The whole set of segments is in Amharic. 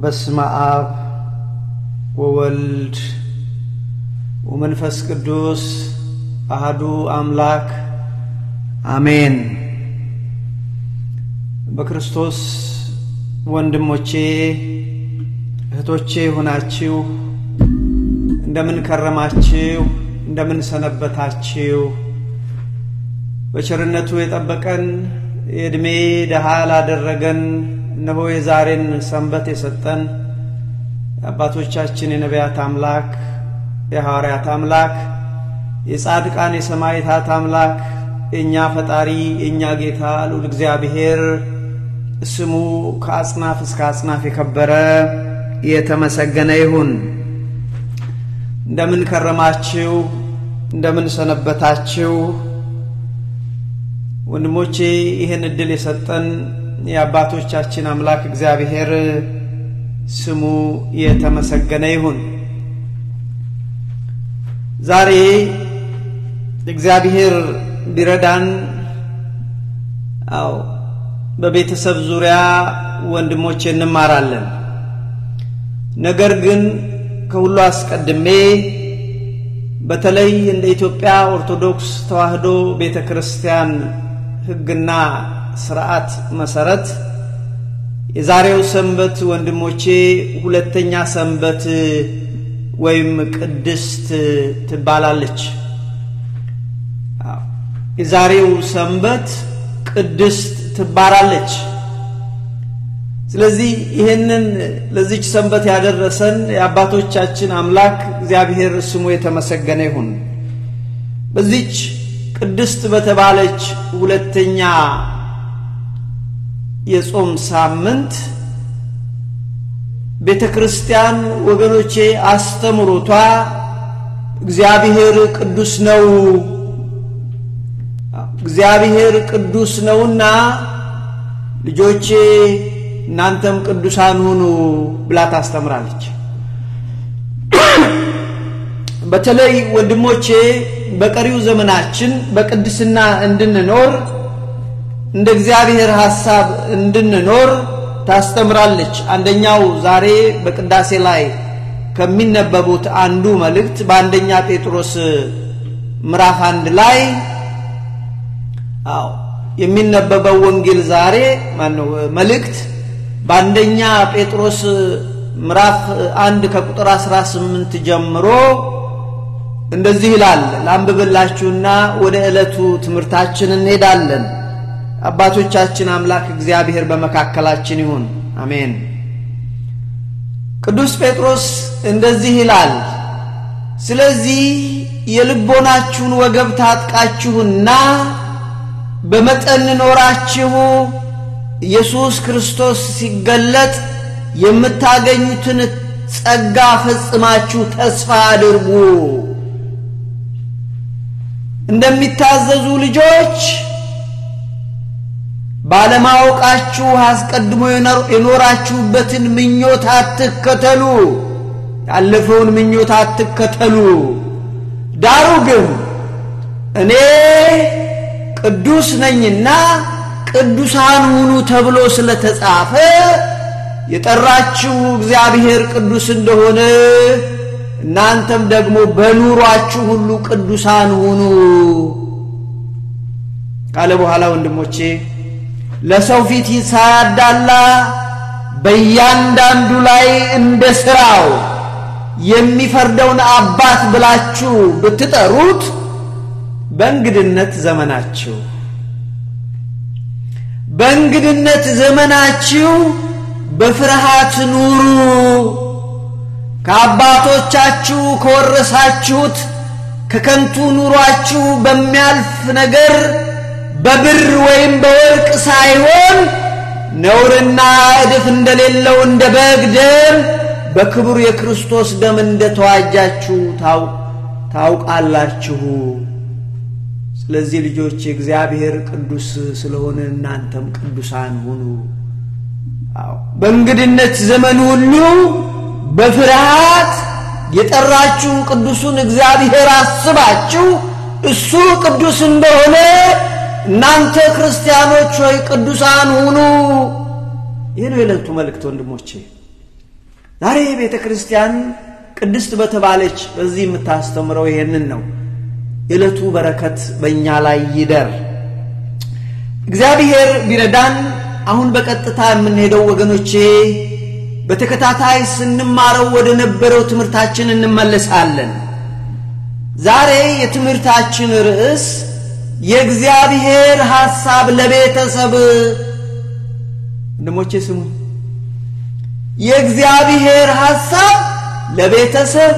በስመ አብ ወወልድ ወመንፈስ ቅዱስ አህዱ አምላክ አሜን። በክርስቶስ ወንድሞቼ እህቶቼ ሆናችሁ እንደምን ከረማችሁ? እንደምን ሰነበታችሁ? በቸርነቱ የጠበቀን የዕድሜ ደሃ ላደረገን እነሆ የዛሬን ሰንበት የሰጠን የአባቶቻችን የነቢያት አምላክ የሐዋርያት አምላክ የጻድቃን የሰማዕታት አምላክ የእኛ ፈጣሪ የእኛ ጌታ ልዑል እግዚአብሔር ስሙ ከአጽናፍ እስከ አጽናፍ የከበረ የተመሰገነ ይሁን። እንደምን ከረማችሁ? እንደምን ሰነበታችሁ? ወንድሞቼ ይህን ዕድል የሰጠን የአባቶቻችን አምላክ እግዚአብሔር ስሙ የተመሰገነ ይሁን። ዛሬ እግዚአብሔር ቢረዳን አው በቤተሰብ ዙሪያ ወንድሞቼ እንማራለን። ነገር ግን ከሁሉ አስቀድሜ በተለይ እንደ ኢትዮጵያ ኦርቶዶክስ ተዋሕዶ ቤተ ክርስቲያን ሕግና ስርዓት መሰረት የዛሬው ሰንበት ወንድሞቼ ሁለተኛ ሰንበት ወይም ቅድስት ትባላለች። የዛሬው ሰንበት ቅድስት ትባላለች። ስለዚህ ይህንን ለዚች ሰንበት ያደረሰን የአባቶቻችን አምላክ እግዚአብሔር ስሙ የተመሰገነ ይሁን። በዚች ቅድስት በተባለች ሁለተኛ የጾም ሳምንት ቤተ ክርስቲያን ወገኖቼ አስተምሮቷ እግዚአብሔር ቅዱስ ነው፣ እግዚአብሔር ቅዱስ ነውና ልጆቼ እናንተም ቅዱሳን ሁኑ ብላ ታስተምራለች። በተለይ ወንድሞቼ በቀሪው ዘመናችን በቅድስና እንድንኖር እንደ እግዚአብሔር ሐሳብ እንድንኖር ታስተምራለች። አንደኛው ዛሬ በቅዳሴ ላይ ከሚነበቡት አንዱ መልእክት በአንደኛ ጴጥሮስ ምዕራፍ አንድ ላይ አዎ የሚነበበው ወንጌል ዛሬ ማነው መልእክት በአንደኛ ጴጥሮስ ምዕራፍ አንድ ከቁጥር 18 ጀምሮ እንደዚህ ይላል። ላንብብላችሁና ወደ ዕለቱ ትምህርታችን እንሄዳለን። አባቶቻችን አምላክ እግዚአብሔር በመካከላችን ይሁን፣ አሜን። ቅዱስ ጴጥሮስ እንደዚህ ይላል፣ ስለዚህ የልቦናችሁን ወገብ ታጥቃችሁና በመጠን ኖራችሁ ኢየሱስ ክርስቶስ ሲገለጥ የምታገኙትን ጸጋ ፈጽማችሁ ተስፋ አድርጉ። እንደሚታዘዙ ልጆች ባለማወቃችሁ አስቀድሞ የኖራችሁበትን ምኞት አትከተሉ። ያለፈውን ምኞት አትከተሉ። ዳሩ ግን እኔ ቅዱስ ነኝና ቅዱሳን ሁኑ ተብሎ ስለተጻፈ የጠራችሁ እግዚአብሔር ቅዱስ እንደሆነ እናንተም ደግሞ በኑሯችሁ ሁሉ ቅዱሳን ሁኑ ካለ በኋላ ወንድሞቼ ለሰው ፊት ሳያዳላ በእያንዳንዱ ላይ እንደ ሥራው የሚፈርደውን አባት ብላችሁ ብትጠሩት በእንግድነት ዘመናችሁ በእንግድነት ዘመናችሁ በፍርሃት ኑሩ። ከአባቶቻችሁ ከወረሳችሁት ከከንቱ ኑሯችሁ በሚያልፍ ነገር በብር ወይም በወርቅ ሳይሆን ነውርና እድፍ እንደሌለው እንደ በግ ደም በክቡር የክርስቶስ ደም እንደተዋጃችሁ ታውቃላችሁ። ስለዚህ ልጆች እግዚአብሔር ቅዱስ ስለሆነ እናንተም ቅዱሳን ሁኑ። በእንግድነት ዘመን ሁሉ በፍርሃት የጠራችሁ ቅዱሱን እግዚአብሔር አስባችሁ እሱ ቅዱስ እንደሆነ እናንተ ክርስቲያኖች ሆይ ቅዱሳን ሁኑ። ይህ ነው የዕለቱ መልእክት ወንድሞቼ። ዛሬ ቤተ ክርስቲያን ቅድስት በተባለች በዚህ የምታስተምረው ይሄንን ነው። የዕለቱ በረከት በእኛ ላይ ይደር። እግዚአብሔር ቢረዳን አሁን በቀጥታ የምንሄደው ወገኖቼ በተከታታይ ስንማረው ወደ ነበረው ትምህርታችን እንመለሳለን። ዛሬ የትምህርታችን ርዕስ የእግዚአብሔር ሐሳብ ለቤተሰብ ወንድሞቼ ስሙ። የእግዚአብሔር ሐሳብ ለቤተሰብ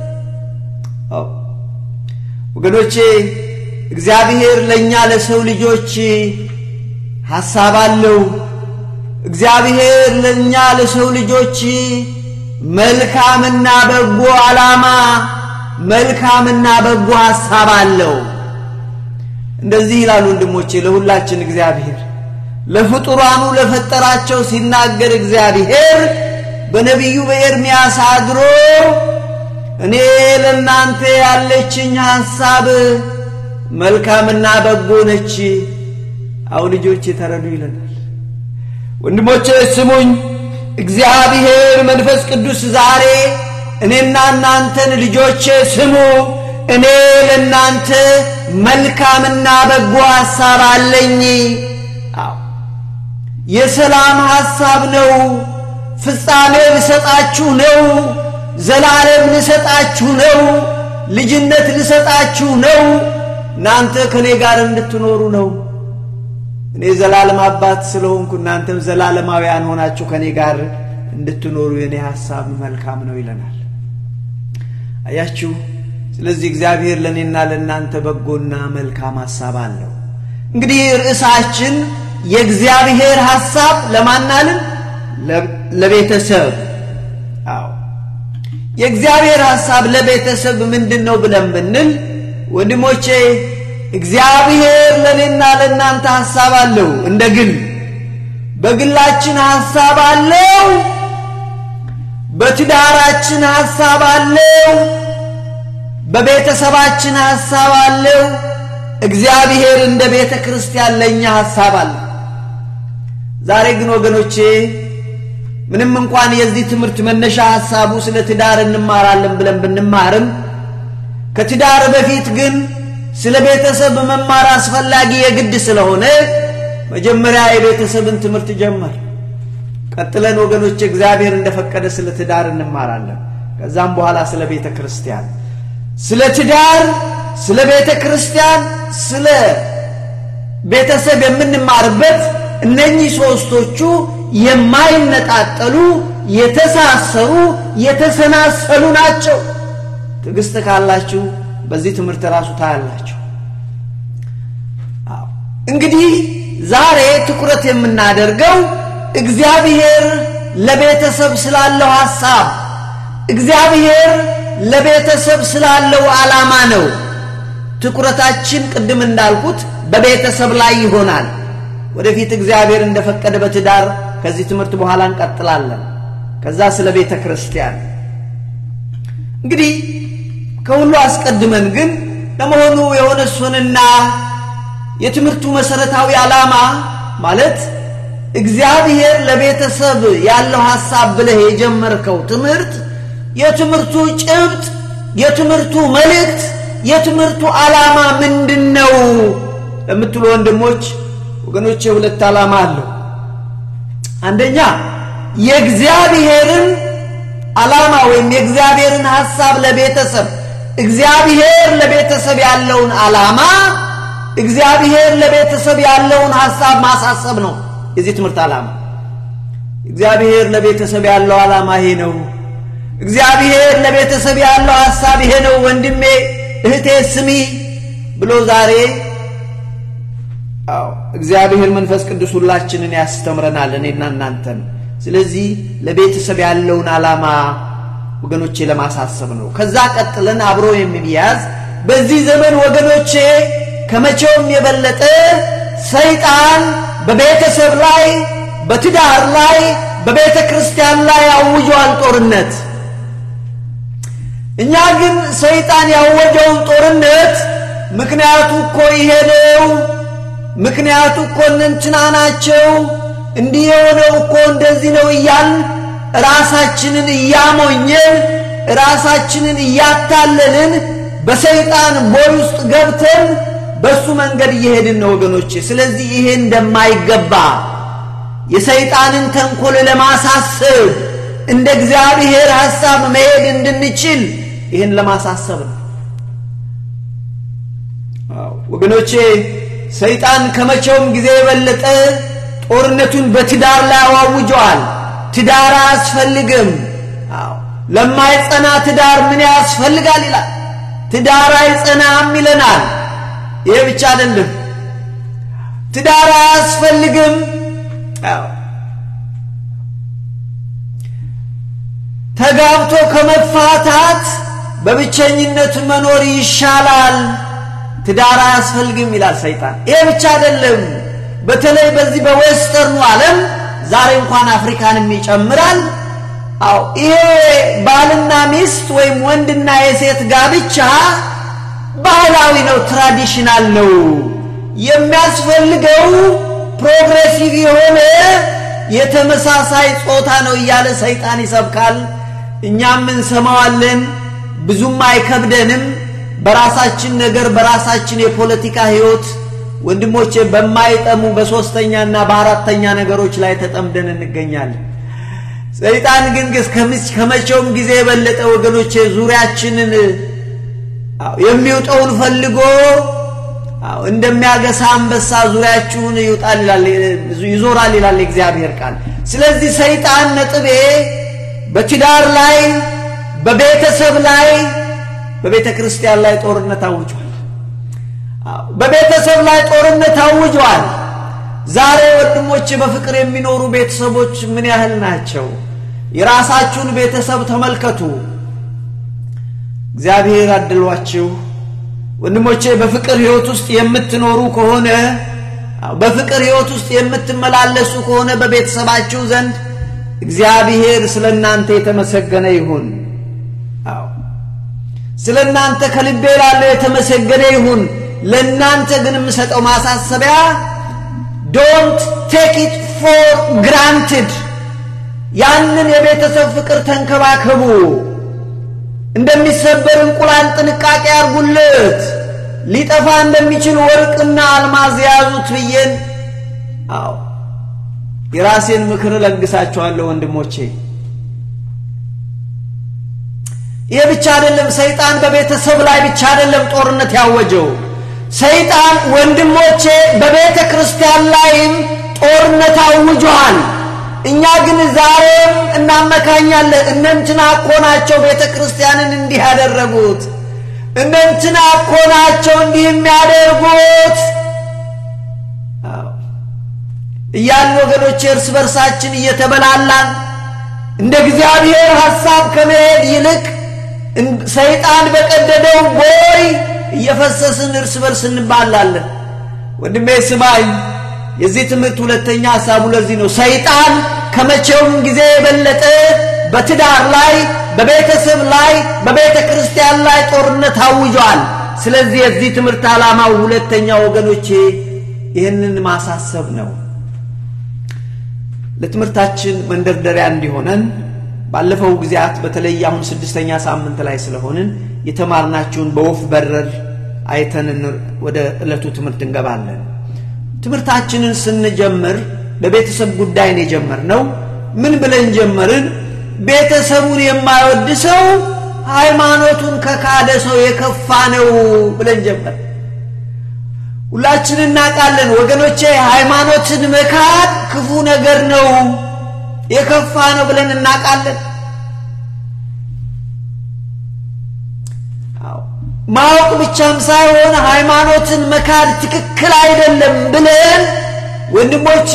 ወገኖቼ እግዚአብሔር ለእኛ ለሰው ልጆች ሐሳብ አለው። እግዚአብሔር ለእኛ ለሰው ልጆች መልካምና በጎ ዓላማ፣ መልካምና በጎ ሐሳብ አለው። እንደዚህ ይላሉ ወንድሞቼ ለሁላችን እግዚአብሔር ለፍጡራኑ ለፈጠራቸው ሲናገር እግዚአብሔር በነቢዩ በኤርምያስ አድሮ እኔ ለእናንተ ያለችኝ ሐሳብ መልካምና በጎ ነች። አው ልጆች የተረዱ ይለናል። ወንድሞቼ ስሙኝ። እግዚአብሔር መንፈስ ቅዱስ ዛሬ እኔና እናንተን ልጆቼ ስሙ፣ እኔ ለእናንተ መልካምና በጎ ሐሳብ አለኝ። አዎ የሰላም ሐሳብ ነው። ፍጻሜ ልሰጣችሁ ነው። ዘላለም ልሰጣችሁ ነው። ልጅነት ልሰጣችሁ ነው። እናንተ ከእኔ ጋር እንድትኖሩ ነው። እኔ ዘላለም አባት ስለሆንኩ እናንተም ዘላለማውያን ሆናችሁ ከእኔ ጋር እንድትኖሩ የእኔ ሐሳብ መልካም ነው ይለናል። አያችሁ። ስለዚህ እግዚአብሔር ለእኔና ለእናንተ በጎና መልካም ሐሳብ አለው። እንግዲህ ርዕሳችን የእግዚአብሔር ሐሳብ ለማናልን ለቤተሰብ አዎ የእግዚአብሔር ሐሳብ ለቤተሰብ ምንድን ነው ብለን ብንል ወንድሞቼ እግዚአብሔር ለእኔና ለእናንተ ሐሳብ አለው። እንደ ግል በግላችን ሐሳብ አለው። በትዳራችን ሐሳብ አለው። በቤተሰባችን ሐሳብ አለው። እግዚአብሔር እንደ ቤተ ክርስቲያን ለእኛ ሐሳብ አለው። ዛሬ ግን ወገኖቼ ምንም እንኳን የዚህ ትምህርት መነሻ ሐሳቡ ስለ ትዳር እንማራለን ብለን ብንማርም ከትዳር በፊት ግን ስለ ቤተሰብ መማር አስፈላጊ የግድ ስለሆነ መጀመሪያ የቤተሰብን ትምህርት ጀመር። ቀጥለን ወገኖች እግዚአብሔር እንደፈቀደ ስለ ትዳር እንማራለን። ከዛም በኋላ ስለ ቤተ ክርስቲያን፣ ስለ ትዳር፣ ስለ ቤተ ክርስቲያን፣ ስለ ቤተሰብ የምንማርበት እነኚህ ሦስቶቹ የማይነጣጠሉ የተሳሰሩ የተሰናሰሉ ናቸው። ትዕግስት ካላችሁ በዚህ ትምህርት ራሱ ታያላችሁ። እንግዲህ ዛሬ ትኩረት የምናደርገው እግዚአብሔር ለቤተሰብ ስላለው ሐሳብ፣ እግዚአብሔር ለቤተሰብ ስላለው ዓላማ ነው። ትኩረታችን ቅድም እንዳልኩት በቤተሰብ ላይ ይሆናል። ወደፊት እግዚአብሔር እንደፈቀደ በትዳር ከዚህ ትምህርት በኋላ እንቀጥላለን። ከዛ ስለ ቤተ ክርስቲያን እንግዲህ ከሁሉ አስቀድመን ግን ለመሆኑ የሆነ እሱንና የትምህርቱ መሰረታዊ ዓላማ ማለት እግዚአብሔር ለቤተሰብ ያለው ሐሳብ ብለህ የጀመርከው ትምህርት የትምህርቱ ጭብጥ፣ የትምህርቱ መልእክት፣ የትምህርቱ ዓላማ ምንድን ነው ለምትሉ ወንድሞች ወገኖቼ ሁለት ዓላማ አለው። አንደኛ የእግዚአብሔርን ዓላማ ወይም የእግዚአብሔርን ሐሳብ ለቤተሰብ እግዚአብሔር ለቤተሰብ ያለውን ዓላማ እግዚአብሔር ለቤተሰብ ያለውን ሐሳብ ማሳሰብ ነው የዚህ ትምህርት ዓላማ። እግዚአብሔር ለቤተሰብ ያለው ዓላማ ይሄ ነው። እግዚአብሔር ለቤተሰብ ያለው ሐሳብ ይሄ ነው። ወንድሜ እህቴ ስሚ ብሎ ዛሬ አዎ እግዚአብሔር መንፈስ ቅዱስ ሁላችንን ያስተምረናል፣ እኔና እናንተን። ስለዚህ ለቤተሰብ ያለውን ዓላማ ወገኖቼ ለማሳሰብ ነው። ከዛ ቀጥለን አብሮ የሚያዝ በዚህ ዘመን ወገኖቼ ከመቼውም የበለጠ ሰይጣን በቤተሰብ ላይ፣ በትዳር ላይ፣ በቤተ ክርስቲያን ላይ አውጇል ጦርነት። እኛ ግን ሰይጣን ያወጀውን ጦርነት ምክንያቱ እኮ ይሄ ነው፣ ምክንያቱ እኮ እንትና ናቸው፣ እንዲህ የሆነው እኮ እንደዚህ ነው እያል ራሳችንን እያሞኘን ራሳችንን እያታለልን በሰይጣን ቦይ ውስጥ ገብተን በሱ መንገድ እየሄድን ነው ወገኖቼ። ስለዚህ ይሄ እንደማይገባ የሰይጣንን ተንኮል ለማሳሰብ እንደ እግዚአብሔር ሐሳብ መሄድ እንድንችል ይህን ለማሳሰብ ነው። ወገኖቼ ሰይጣን ከመቼውም ጊዜ የበለጠ ጦርነቱን በትዳር ላይ አዋውጀዋል። ትዳር አያስፈልግም። ለማይጸና ትዳር ምን ያስፈልጋል ይላል። ትዳር አይጸናም ይለናል። ይሄ ብቻ አይደለም፣ ትዳር አያስፈልግም። ተጋብቶ ከመፋታት በብቸኝነት መኖር ይሻላል። ትዳር አያስፈልግም ይላል ሰይጣን። ይሄ ብቻ አይደለም። በተለይ በዚህ በዌስተርኑ ዓለም ዛሬ እንኳን አፍሪካንም ይጨምራል። አው ይሄ ባልና ሚስት ወይም ወንድና የሴት ጋብቻ ባህላዊ ነው፣ ትራዲሽናል ነው። የሚያስፈልገው ፕሮግሬሲቭ የሆነ የተመሳሳይ ጾታ ነው እያለ ሰይጣን ይሰብካል። እኛም እንሰማዋለን፣ ብዙም አይከብደንም። በራሳችን ነገር በራሳችን የፖለቲካ ህይወት ወንድሞቼ በማይጠሙ በሶስተኛና በአራተኛ ነገሮች ላይ ተጠምደን እንገኛለን። ሰይጣን ግን ከመቼውም ጊዜ የበለጠ ወገኖቼ ዙሪያችንን የሚውጠውን ፈልጎ እንደሚያገሳ አንበሳ ዙሪያችሁን ይውጣል ይላል ይዞራል ይላል የእግዚአብሔር ቃል። ስለዚህ ሰይጣን ነጥቤ በትዳር ላይ፣ በቤተሰብ ላይ፣ በቤተ ክርስቲያን ላይ ጦርነት አውጇል። በቤተሰብ ላይ ጦርነት አውጇል። ዛሬ ወንድሞች በፍቅር የሚኖሩ ቤተሰቦች ምን ያህል ናቸው? የራሳችሁን ቤተሰብ ተመልከቱ። እግዚአብሔር አድሏችሁ ወንድሞቼ በፍቅር ህይወት ውስጥ የምትኖሩ ከሆነ በፍቅር ህይወት ውስጥ የምትመላለሱ ከሆነ በቤተሰባችሁ ዘንድ እግዚአብሔር ስለ እናንተ የተመሰገነ ይሁን። አዎ ስለ እናንተ ከልቤ ላለው የተመሰገነ ይሁን። ለእናንተ ግን የምሰጠው ማሳሰቢያ ዶንት ቴክ ኢት ፎር ግራንትድ። ያንን የቤተሰብ ፍቅር ተንከባከቡ። እንደሚሰበር እንቁላል ጥንቃቄ አርጉለት። ሊጠፋ እንደሚችል ወርቅና አልማዝ የያዙት ብዬን አዎ የራሴን ምክር እለግሳችኋለሁ ወንድሞቼ። ይህ ብቻ አይደለም። ሰይጣን በቤተሰብ ላይ ብቻ አይደለም ጦርነት ያወጀው። ሰይጣን ወንድሞቼ በቤተ ክርስቲያን ላይም ጦርነት አውጇል። እኛ ግን ዛሬም እናመካኛለን። እነንትና እኮ ናቸው ቤተ ክርስቲያንን እንዲህ ያደረጉት፣ እነንትና እኮ ናቸው እንዲህ የሚያደርጉት እያልን ወገኖቼ እርስ በርሳችን እየተበላላን እንደ እግዚአብሔር ሐሳብ ከመሄድ ይልቅ ሰይጣን በቀደደው ቦይ እየፈሰስን እርስ በርስ እንባላለን። ወንድሜ ስማኝ፣ የዚህ ትምህርት ሁለተኛ ሐሳቡ ለዚህ ነው። ሰይጣን ከመቼውም ጊዜ የበለጠ በትዳር ላይ፣ በቤተሰብ ላይ፣ በቤተ ክርስቲያን ላይ ጦርነት አውጇል። ስለዚህ የዚህ ትምህርት ዓላማው ሁለተኛ ወገኖቼ ይህንን ማሳሰብ ነው። ለትምህርታችን መንደርደሪያ እንዲሆነን ባለፈው ጊዜያት በተለይ አሁን ስድስተኛ ሳምንት ላይ ስለሆንን የተማርናችሁን በወፍ በረር አይተን ወደ ዕለቱ ትምህርት እንገባለን። ትምህርታችንን ስንጀምር በቤተሰብ ጉዳይ ነው የጀመርነው። ምን ብለን ጀመርን? ቤተሰቡን የማይወድ ሰው ሃይማኖቱን ከካደ ሰው የከፋ ነው ብለን ጀመር። ሁላችን እናውቃለን ወገኖቼ፣ ሃይማኖትን መካድ ክፉ ነገር ነው፣ የከፋ ነው ብለን እናውቃለን። ማወቅ ብቻም ሳይሆን ሃይማኖትን መካድ ትክክል አይደለም ብለን ወንድሞቼ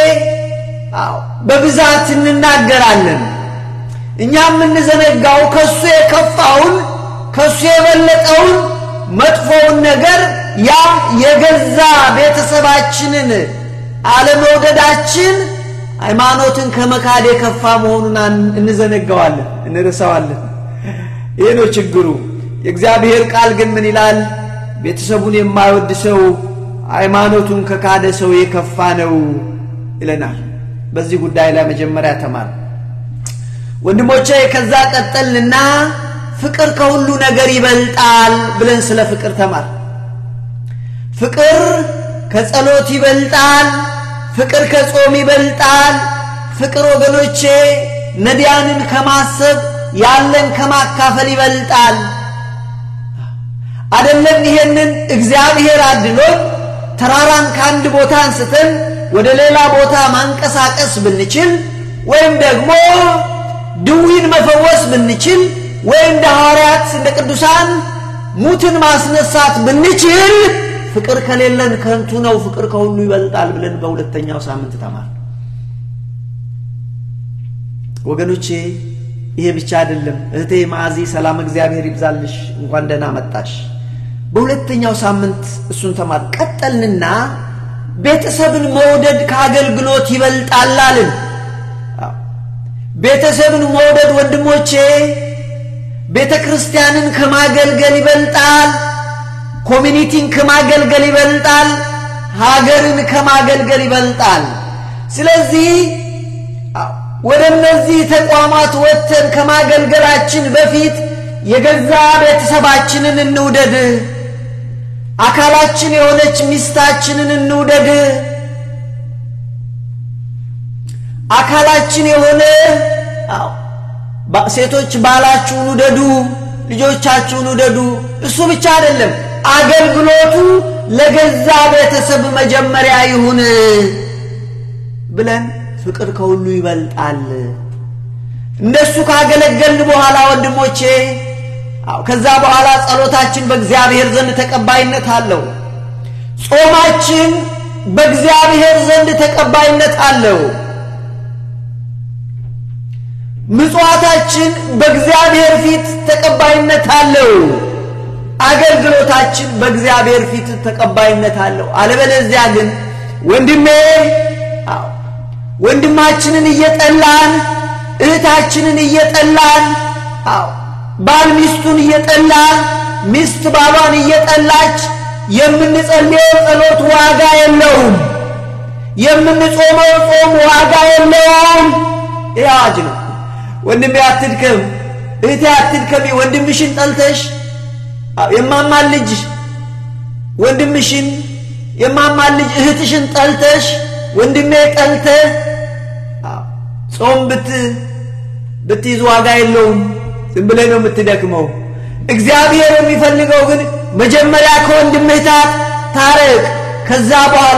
በብዛት እንናገራለን። እኛ የምንዘነጋው ከሱ የከፋውን ከሱ የበለጠውን መጥፎውን ነገር ያም የገዛ ቤተሰባችንን አለመውደዳችን ሃይማኖትን ከመካድ የከፋ መሆኑን እንዘነጋዋለን፣ እንረሳዋለን። ይህ ነው ችግሩ። የእግዚአብሔር ቃል ግን ምን ይላል? ቤተሰቡን የማይወድ ሰው ሃይማኖቱን ከካደ ሰው የከፋ ነው ይለናል። በዚህ ጉዳይ ላይ መጀመሪያ ተማር። ወንድሞቼ ከዛ ቀጠልና ፍቅር ከሁሉ ነገር ይበልጣል ብለን ስለ ፍቅር ተማር። ፍቅር ከጸሎት ይበልጣል። ፍቅር ከጾም ይበልጣል። ፍቅር ወገኖቼ ነዳያንን ከማሰብ ያለን ከማካፈል ይበልጣል። አደለም ይሄንን እግዚአብሔር አድሎን ተራራን ከአንድ ቦታ አንስተን ወደ ሌላ ቦታ ማንቀሳቀስ ብንችል ወይም ደግሞ ድዊን መፈወስ ብንችል ወይም እንደ ሐዋርያት እንደ ቅዱሳን ሙትን ማስነሳት ብንችል ፍቅር ከሌለን ከንቱ ነው፣ ፍቅር ከሁሉ ይበልጣል ብለን በሁለተኛው ሳምንት ተማር። ወገኖቼ ይሄ ብቻ አይደለም። እህቴ ማዕዚ ሰላም እግዚአብሔር ይብዛልሽ፣ እንኳን ደህና መጣሽ። በሁለተኛው ሳምንት እሱን ተማር። ቀጠልንና ቤተሰብን መውደድ ከአገልግሎት ይበልጣል አልን። ቤተሰብን መውደድ ወንድሞቼ ቤተ ክርስቲያንን ከማገልገል ይበልጣል። ኮሚኒቲን ከማገልገል ይበልጣል። ሀገርን ከማገልገል ይበልጣል። ስለዚህ ወደ እነዚህ ተቋማት ወጥተን ከማገልገላችን በፊት የገዛ ቤተሰባችንን እንውደድ። አካላችን የሆነች ሚስታችንን እንውደድ። አካላችን የሆነ ሴቶች ባላችሁን ውደዱ፣ ልጆቻችሁን ውደዱ። እሱ ብቻ አይደለም፣ አገልግሎቱ ለገዛ ቤተሰብ መጀመሪያ ይሁን ብለን ፍቅር ከሁሉ ይበልጣል። እንደሱ ካገለገልን በኋላ ወንድሞቼ፣ ከዛ በኋላ ጸሎታችን በእግዚአብሔር ዘንድ ተቀባይነት አለው። ጾማችን በእግዚአብሔር ዘንድ ተቀባይነት አለው። ምጽዋታችን በእግዚአብሔር ፊት ተቀባይነት አለው። አገልግሎታችን በእግዚአብሔር ፊት ተቀባይነት አለው። አለበለዚያ ግን ወንድሜ ወንድማችንን እየጠላን እህታችንን እየጠላን ባል ሚስቱን እየጠላ ሚስት ባሏን እየጠላች የምንጸልየው ጸሎት ዋጋ የለውም። የምንጾመው ጾም ዋጋ የለውም። ይህ አዋጅ ነው። ወንድሜ አትድከም፣ እህቴ አትድከሚ። ወንድምሽን ጠልተሽ የማማን ልጅ ወንድምሽን የማማን ልጅ እህትሽን ጠልተሽ ወንድሜ ጠልተ ጾም ብት ብትይዝ ዋጋ የለውም። ዝም ብለህ ነው የምትደክመው። እግዚአብሔር የሚፈልገው ግን መጀመሪያ ከወንድምህ ታት ታረቅ። ከዛ በኋላ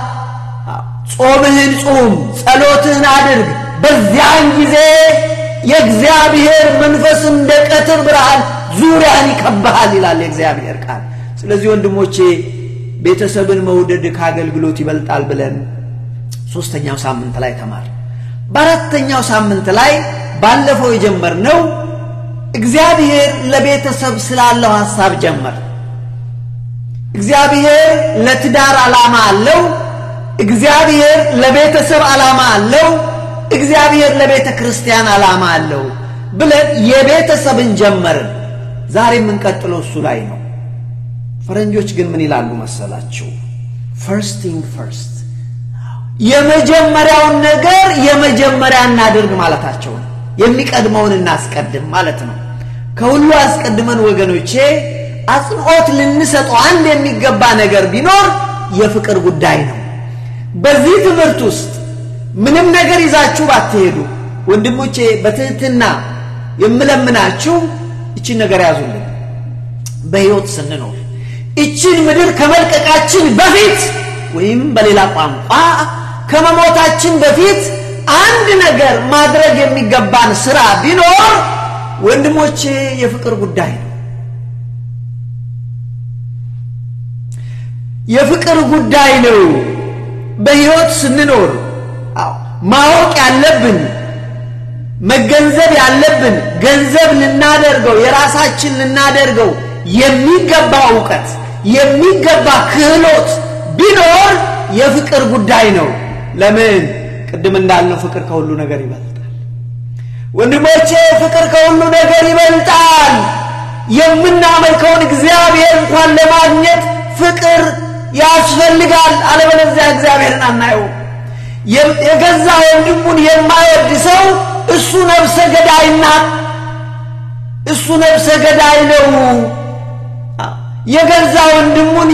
ጾምህን ጹም፣ ጸሎትህን አድርግ። በዚያን ጊዜ የእግዚአብሔር መንፈስ እንደ ቀትር ብርሃን ዙሪያን ይከብሃል ይላል የእግዚአብሔር ቃል። ስለዚህ ወንድሞቼ ቤተሰብን መውደድ ከአገልግሎት ይበልጣል ብለን ሶስተኛው ሳምንት ላይ ተማር። በአራተኛው ሳምንት ላይ ባለፈው የጀመርነው እግዚአብሔር ለቤተሰብ ስላለው ሐሳብ ጀመር። እግዚአብሔር ለትዳር ዓላማ አለው። እግዚአብሔር ለቤተሰብ ዓላማ አለው። እግዚአብሔር ለቤተ ክርስቲያን ዓላማ አለው ብለን የቤተሰብን ጀመርን። ዛሬ የምንቀጥለው እሱ ላይ ነው። ፈረንጆች ግን ምን ይላሉ መሰላችሁ? ፈርስት ቲንግ ፈርስት፣ የመጀመሪያውን ነገር የመጀመሪያ እናድርግ ማለታቸው ነው። የሚቀድመውን እናስቀድም ማለት ነው። ከሁሉ አስቀድመን ወገኖቼ አጽንዖት ልንሰጠው አንድ የሚገባ ነገር ቢኖር የፍቅር ጉዳይ ነው። በዚህ ትምህርት ውስጥ ምንም ነገር ይዛችሁ ባትሄዱ ወንድሞቼ በትህትና የምለምናችሁ እችን ነገር ያዙልን። በሕይወት ስንኖር እችን ምድር ከመልቀቃችን በፊት ወይም በሌላ ቋንቋ ከመሞታችን በፊት አንድ ነገር ማድረግ የሚገባን ስራ ቢኖር ወንድሞቼ የፍቅር ጉዳይ ነው። የፍቅር ጉዳይ ነው። በሕይወት ስንኖር ማወቅ ያለብን መገንዘብ ያለብን ገንዘብ ልናደርገው የራሳችን ልናደርገው የሚገባ እውቀት የሚገባ ክህሎት ቢኖር የፍቅር ጉዳይ ነው። ለምን? ቅድም እንዳልነው ፍቅር ከሁሉ ነገር ይበልጣል። ወንድሞቼ ፍቅር ከሁሉ ነገር ይበልጣል። የምናመልከውን እግዚአብሔር እንኳን ለማግኘት ፍቅር ያስፈልጋል። አለበለዚያ እግዚአብሔርን አናየው። የገዛ ወንድሙን የማይወድ ሰው እሱ ነፍሰ ገዳይና እሱ ነፍሰ ገዳይ ነው። የገዛ ወንድሙን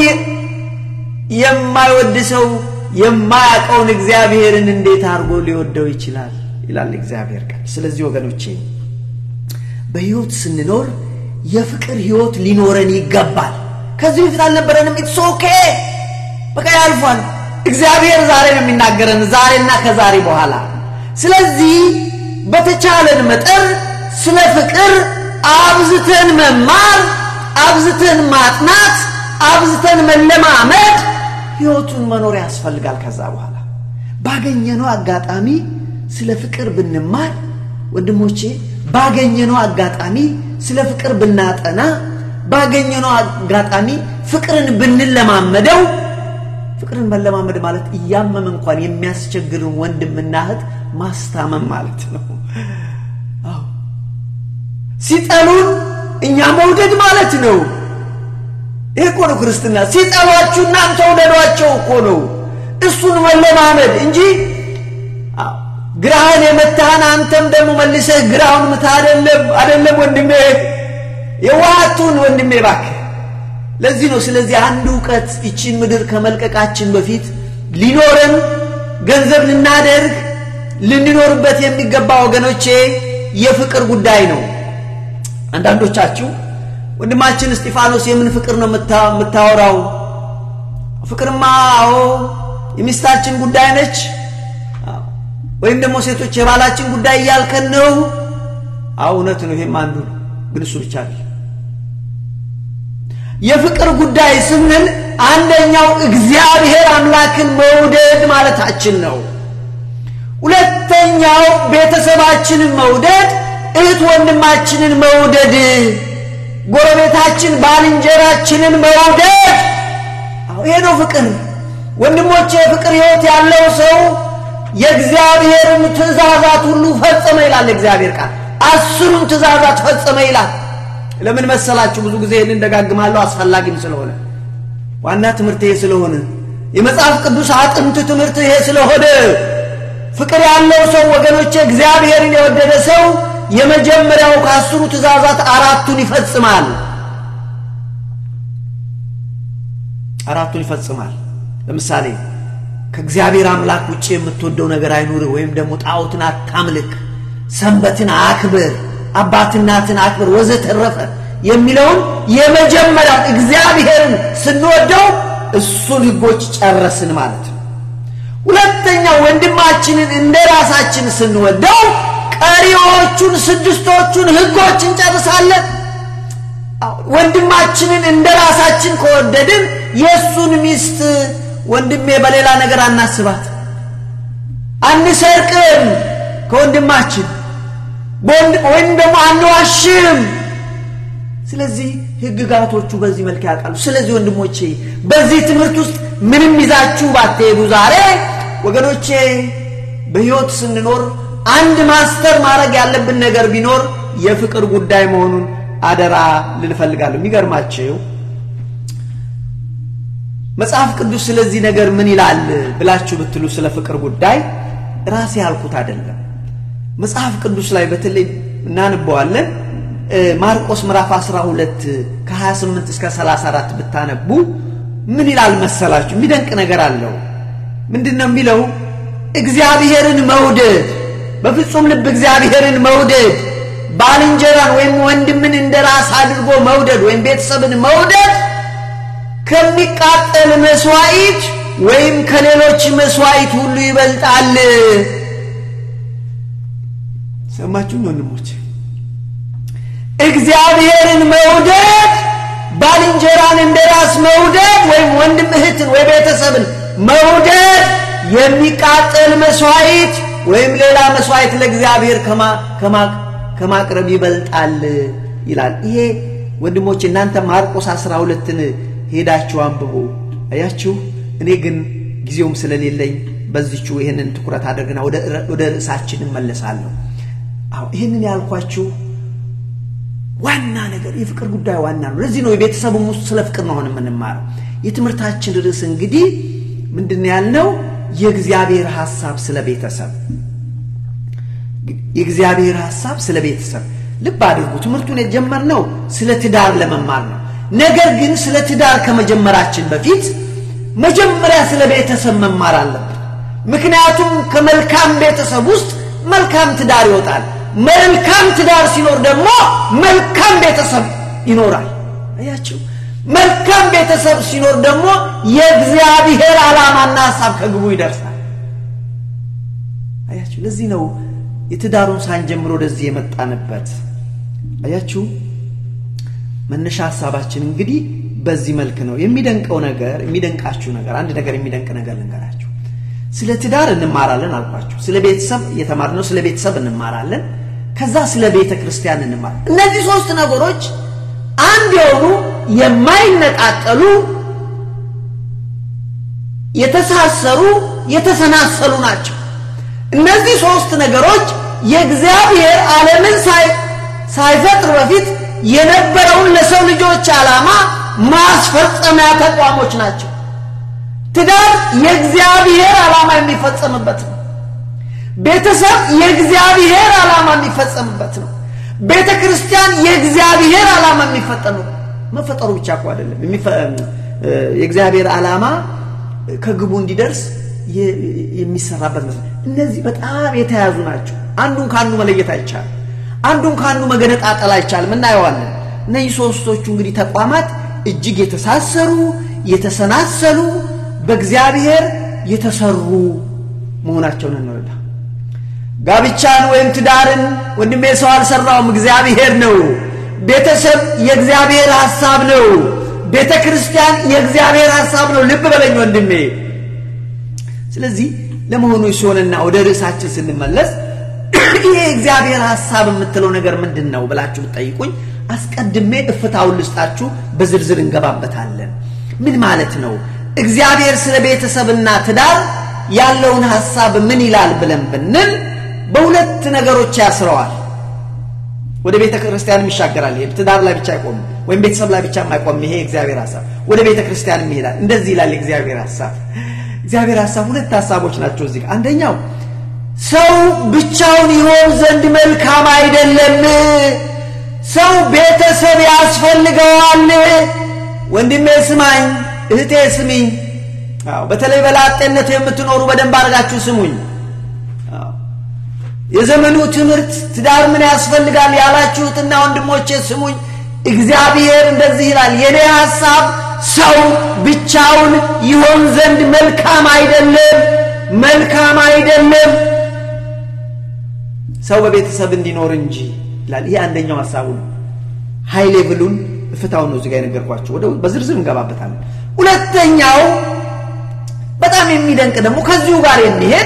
የማይወድ ሰው የማያውቀውን እግዚአብሔርን እንዴት አድርጎ ሊወደው ይችላል? ይላል እግዚአብሔር ቃል። ስለዚህ ወገኖቼ በሕይወት ስንኖር የፍቅር ሕይወት ሊኖረን ይገባል። ከዚህ በፊት አልነበረንም። ኢትስ ኦኬ በቃ ያልፏል። እግዚአብሔር ዛሬ ነው የሚናገረን፣ ዛሬና ከዛሬ በኋላ። ስለዚህ በተቻለን መጠን ስለ ፍቅር አብዝተን መማር፣ አብዝተን ማጥናት፣ አብዝተን መለማመድ፣ ሕይወቱን መኖር ያስፈልጋል። ከዛ በኋላ ባገኘነው አጋጣሚ ስለ ፍቅር ብንማር ወንድሞቼ፣ ባገኘነው አጋጣሚ ስለ ፍቅር ብናጠና፣ ባገኘነው አጋጣሚ ፍቅርን ብንለማመደው ፍቅርን መለማመድ ማለት እያመመ እንኳን የሚያስቸግርን ወንድምና እህት ማስታመም ማለት ነው። አዎ ሲጠሉን እኛ መውደድ ማለት ነው። ይሄ እኮ ነው ክርስትና። ሲጠሏችሁ እናንተ ውደዷቸው እኮ ነው። እሱን መለማመድ እንጂ ግራህን የመታህን አንተም ደግሞ መልሰህ ግራውን ምታ አይደለም፣ አይደለም ወንድሜ፣ የዋሃቱን ወንድሜ እባክህ ለዚህ ነው። ስለዚህ አንድ እውቀት ይቺን ምድር ከመልቀቃችን በፊት ሊኖረን ገንዘብ ልናደርግ ልንኖርበት የሚገባ ወገኖቼ የፍቅር ጉዳይ ነው። አንዳንዶቻችሁ ወንድማችን እስጢፋኖስ የምን ፍቅር ነው የምታወራው? ፍቅርማ አዎ የሚስታችን ጉዳይ ነች፣ ወይም ደግሞ ሴቶች የባላችን ጉዳይ እያልከን ነው። አዎ እውነት ነው። ይሄም አንዱ ነው፣ ግን እሱ ብቻ ነው። የፍቅር ጉዳይ ስንል አንደኛው እግዚአብሔር አምላክን መውደድ ማለታችን ነው። ሁለተኛው ቤተሰባችንን መውደድ፣ እህት ወንድማችንን መውደድ፣ ጎረቤታችን ባልንጀራችንን መውደድ። ይሄ ነው ፍቅር ወንድሞቼ። የፍቅር ሕይወት ያለው ሰው የእግዚአብሔርን ትእዛዛት ሁሉ ፈጸመ ይላል እግዚአብሔር ቃል። አስሩን ትእዛዛት ፈጸመ ይላል። ለምን መሰላችሁ? ብዙ ጊዜ ይህንን ደጋግማለሁ፣ አስፈላጊም ስለሆነ ዋና ትምህርት ይሄ ስለሆነ የመጽሐፍ ቅዱስ አጥንት ትምህርት ይሄ ስለሆነ ፍቅር ያለው ሰው ወገኖቼ፣ እግዚአብሔርን የወደደ ሰው የመጀመሪያው ከአስሩ ትእዛዛት አራቱን ይፈጽማል። አራቱን ይፈጽማል። ለምሳሌ ከእግዚአብሔር አምላክ ውጭ የምትወደው ነገር አይኑርህ፣ ወይም ደግሞ ጣዖትን አታምልክ፣ ሰንበትን አክብር አባት እናትን አክብር ወዘተረፈ የሚለውን የመጀመሪያውን እግዚአብሔርን ስንወደው እሱን ሕጎች ጨረስን ማለት ነው። ሁለተኛው ወንድማችንን እንደ ራሳችን ስንወደው ቀሪዎቹን ስድስቶቹን ሕጎች እንጨርሳለን። ወንድማችንን እንደ ራሳችን ከወደድን የእሱን ሚስት ወንድሜ በሌላ ነገር አናስባት፣ አንሰርቅም ከወንድማችን ወይም ደግሞ አንዋሽም። ስለዚህ ህግጋቶቹ በዚህ መልክ ያውቃሉ። ስለዚህ ወንድሞቼ በዚህ ትምህርት ውስጥ ምንም ይዛችሁ ባትሄዱ ዛሬ ወገኖቼ በሕይወት ስንኖር አንድ ማስተር ማድረግ ያለብን ነገር ቢኖር የፍቅር ጉዳይ መሆኑን አደራ ልንፈልጋለሁ። የሚገርማቸው መጽሐፍ ቅዱስ ስለዚህ ነገር ምን ይላል ብላችሁ ብትሉ ስለ ፍቅር ጉዳይ ራሴ ያልኩት አይደለም። መጽሐፍ ቅዱስ ላይ በተለይ እናንበዋለን። ማርቆስ ምዕራፍ 12 ከ28 እስከ 34 ብታነቡ ምን ይላል መሰላችሁ? የሚደንቅ ነገር አለው። ምንድን ነው የሚለው? እግዚአብሔርን መውደድ፣ በፍጹም ልብ እግዚአብሔርን መውደድ፣ ባልንጀራን ወይም ወንድምን እንደ ራስ አድርጎ መውደድ ወይም ቤተሰብን መውደድ ከሚቃጠል መስዋዕት ወይም ከሌሎች መስዋዕት ሁሉ ይበልጣል። ሰማችሁኝ ወንድሞች? እግዚአብሔርን መውደድ ባልንጀራን እንደ ራስ መውደድ ወይም ወንድም እህትን ወይ ቤተሰብን መውደድ የሚቃጠል መስዋዕት ወይም ሌላ መስዋዕት ለእግዚአብሔር ከማቅረብ ይበልጣል ይላል። ይሄ ወንድሞች እናንተ ማርቆስ አስራ ሁለትን ሄዳችሁ አንብቡ። አያችሁ። እኔ ግን ጊዜውም ስለሌለኝ በዚቹ ይህንን ትኩረት አድርግና ወደ ርዕሳችን እመለሳለሁ። አዎ ይህንን ያልኳችሁ ዋና ነገር የፍቅር ጉዳይ ዋና ነው። ለዚህ ነው የቤተሰቡም ውስጥ ስለ ፍቅር ነው አሁን የምንማረው። የትምህርታችን ርዕስ እንግዲህ ምንድን ያልነው የእግዚአብሔር ሐሳብ ስለ ቤተሰብ። የእግዚአብሔር ሐሳብ ስለ ቤተሰብ ልብ አድርጉ። ትምህርቱን የጀመርነው ስለ ትዳር ለመማር ነው። ነገር ግን ስለ ትዳር ከመጀመራችን በፊት መጀመሪያ ስለ ቤተሰብ መማር አለብን። ምክንያቱም ከመልካም ቤተሰብ ውስጥ መልካም ትዳር ይወጣል። መልካም ትዳር ሲኖር ደግሞ መልካም ቤተሰብ ይኖራል። አያችሁ፣ መልካም ቤተሰብ ሲኖር ደግሞ የእግዚአብሔር ዓላማና ሐሳብ ከግቡ ይደርሳል። አያችሁ፣ ለዚህ ነው የትዳሩን ሳንጀምር ወደዚህ የመጣንበት። አያችሁ፣ መነሻ ሐሳባችን እንግዲህ በዚህ መልክ ነው። የሚደንቀው ነገር የሚደንቃችሁ ነገር አንድ ነገር የሚደንቅ ነገር ልንገራችሁ። ስለ ትዳር እንማራለን አልኳችሁ። ስለ ቤተሰብ እየተማርነው ስለ ቤተሰብ እንማራለን። ከዛ ስለ ቤተ ክርስቲያን እንማር። እነዚህ ሶስት ነገሮች አንድ የሆኑ የማይነጣጠሉ የተሳሰሩ የተሰናሰሉ ናቸው። እነዚህ ሶስት ነገሮች የእግዚአብሔር ዓለምን ሳይፈጥር በፊት የነበረውን ለሰው ልጆች ዓላማ ማስፈጸሚያ ተቋሞች ናቸው። ትዳር የእግዚአብሔር ዓላማ የሚፈጸምበት ነው። ቤተሰብ የእግዚአብሔር ዓላማ የሚፈጸምበት ነው። ቤተ ክርስቲያን የእግዚአብሔር ዓላማ የሚፈጠኑ መፈጠሩ ብቻ እኮ አይደለም። የእግዚአብሔር ዓላማ ከግቡ እንዲደርስ የሚሰራበት መስለ እነዚህ በጣም የተያዙ ናቸው። አንዱን ከአንዱ መለየት አይቻልም። አንዱን ከአንዱ መገነጣጠል አይቻልም። እናየዋለን። እነዚህ ሶስቶቹ እንግዲህ ተቋማት እጅግ የተሳሰሩ የተሰናሰሉ በእግዚአብሔር የተሰሩ መሆናቸውን እንረዳ። ጋብቻን ወይም ትዳርን ወንድሜ ሰው አልሰራውም፣ እግዚአብሔር ነው። ቤተሰብ የእግዚአብሔር ሐሳብ ነው። ቤተ ክርስቲያን የእግዚአብሔር ሐሳብ ነው። ልብ በለኝ ወንድሜ። ስለዚህ ለመሆኑ ሲሆንና ወደ ርዕሳችን ስንመለስ ይሄ የእግዚአብሔር ሐሳብ የምትለው ነገር ምንድን ነው ብላችሁ ብትጠይቁኝ አስቀድሜ እፍታውን ልስጣችሁ፣ በዝርዝር እንገባበታለን። ምን ማለት ነው? እግዚአብሔር ስለ ቤተሰብና ትዳር ያለውን ሐሳብ ምን ይላል ብለን ብንል በሁለት ነገሮች ያስረዋል። ወደ ቤተ ክርስቲያንም ይሻገራል። ይሄ ትዳር ላይ ብቻ አይቆምም፣ ወይም ቤተሰብ ላይ ብቻ አይቆምም። ይሄ የእግዚአብሔር ሐሳብ ወደ ቤተ ክርስቲያንም ይሄዳል። እንደዚህ ይላል የእግዚአብሔር ሐሳብ። እግዚአብሔር ሐሳብ ሁለት ሐሳቦች ናቸው እዚህ። አንደኛው ሰው ብቻውን ይሆን ዘንድ መልካም አይደለም። ሰው ቤተሰብ ያስፈልገዋል። ወንድሜ ስማኝ፣ እህቴ ስሚኝ። አዎ በተለይ በላጤነት የምትኖሩ በደንብ አድርጋችሁ ስሙኝ። የዘመኑ ትምህርት ትዳር ምን ያስፈልጋል ያላችሁትና ወንድሞቼ ስሙኝ። እግዚአብሔር እንደዚህ ይላል፣ የኔ ሐሳብ ሰው ብቻውን ይሆን ዘንድ መልካም አይደለም፣ መልካም አይደለም፣ ሰው በቤተሰብ እንዲኖር እንጂ ይላል። ይሄ አንደኛው ሐሳቡ ነው። ሃይ ሌቭሉን እፍታውን ነው እዚጋ የነገርኳቸው። ወደ በዝርዝር እንገባበታለን። ሁለተኛው በጣም የሚደንቅ ደግሞ ከዚሁ ጋር የሚሄድ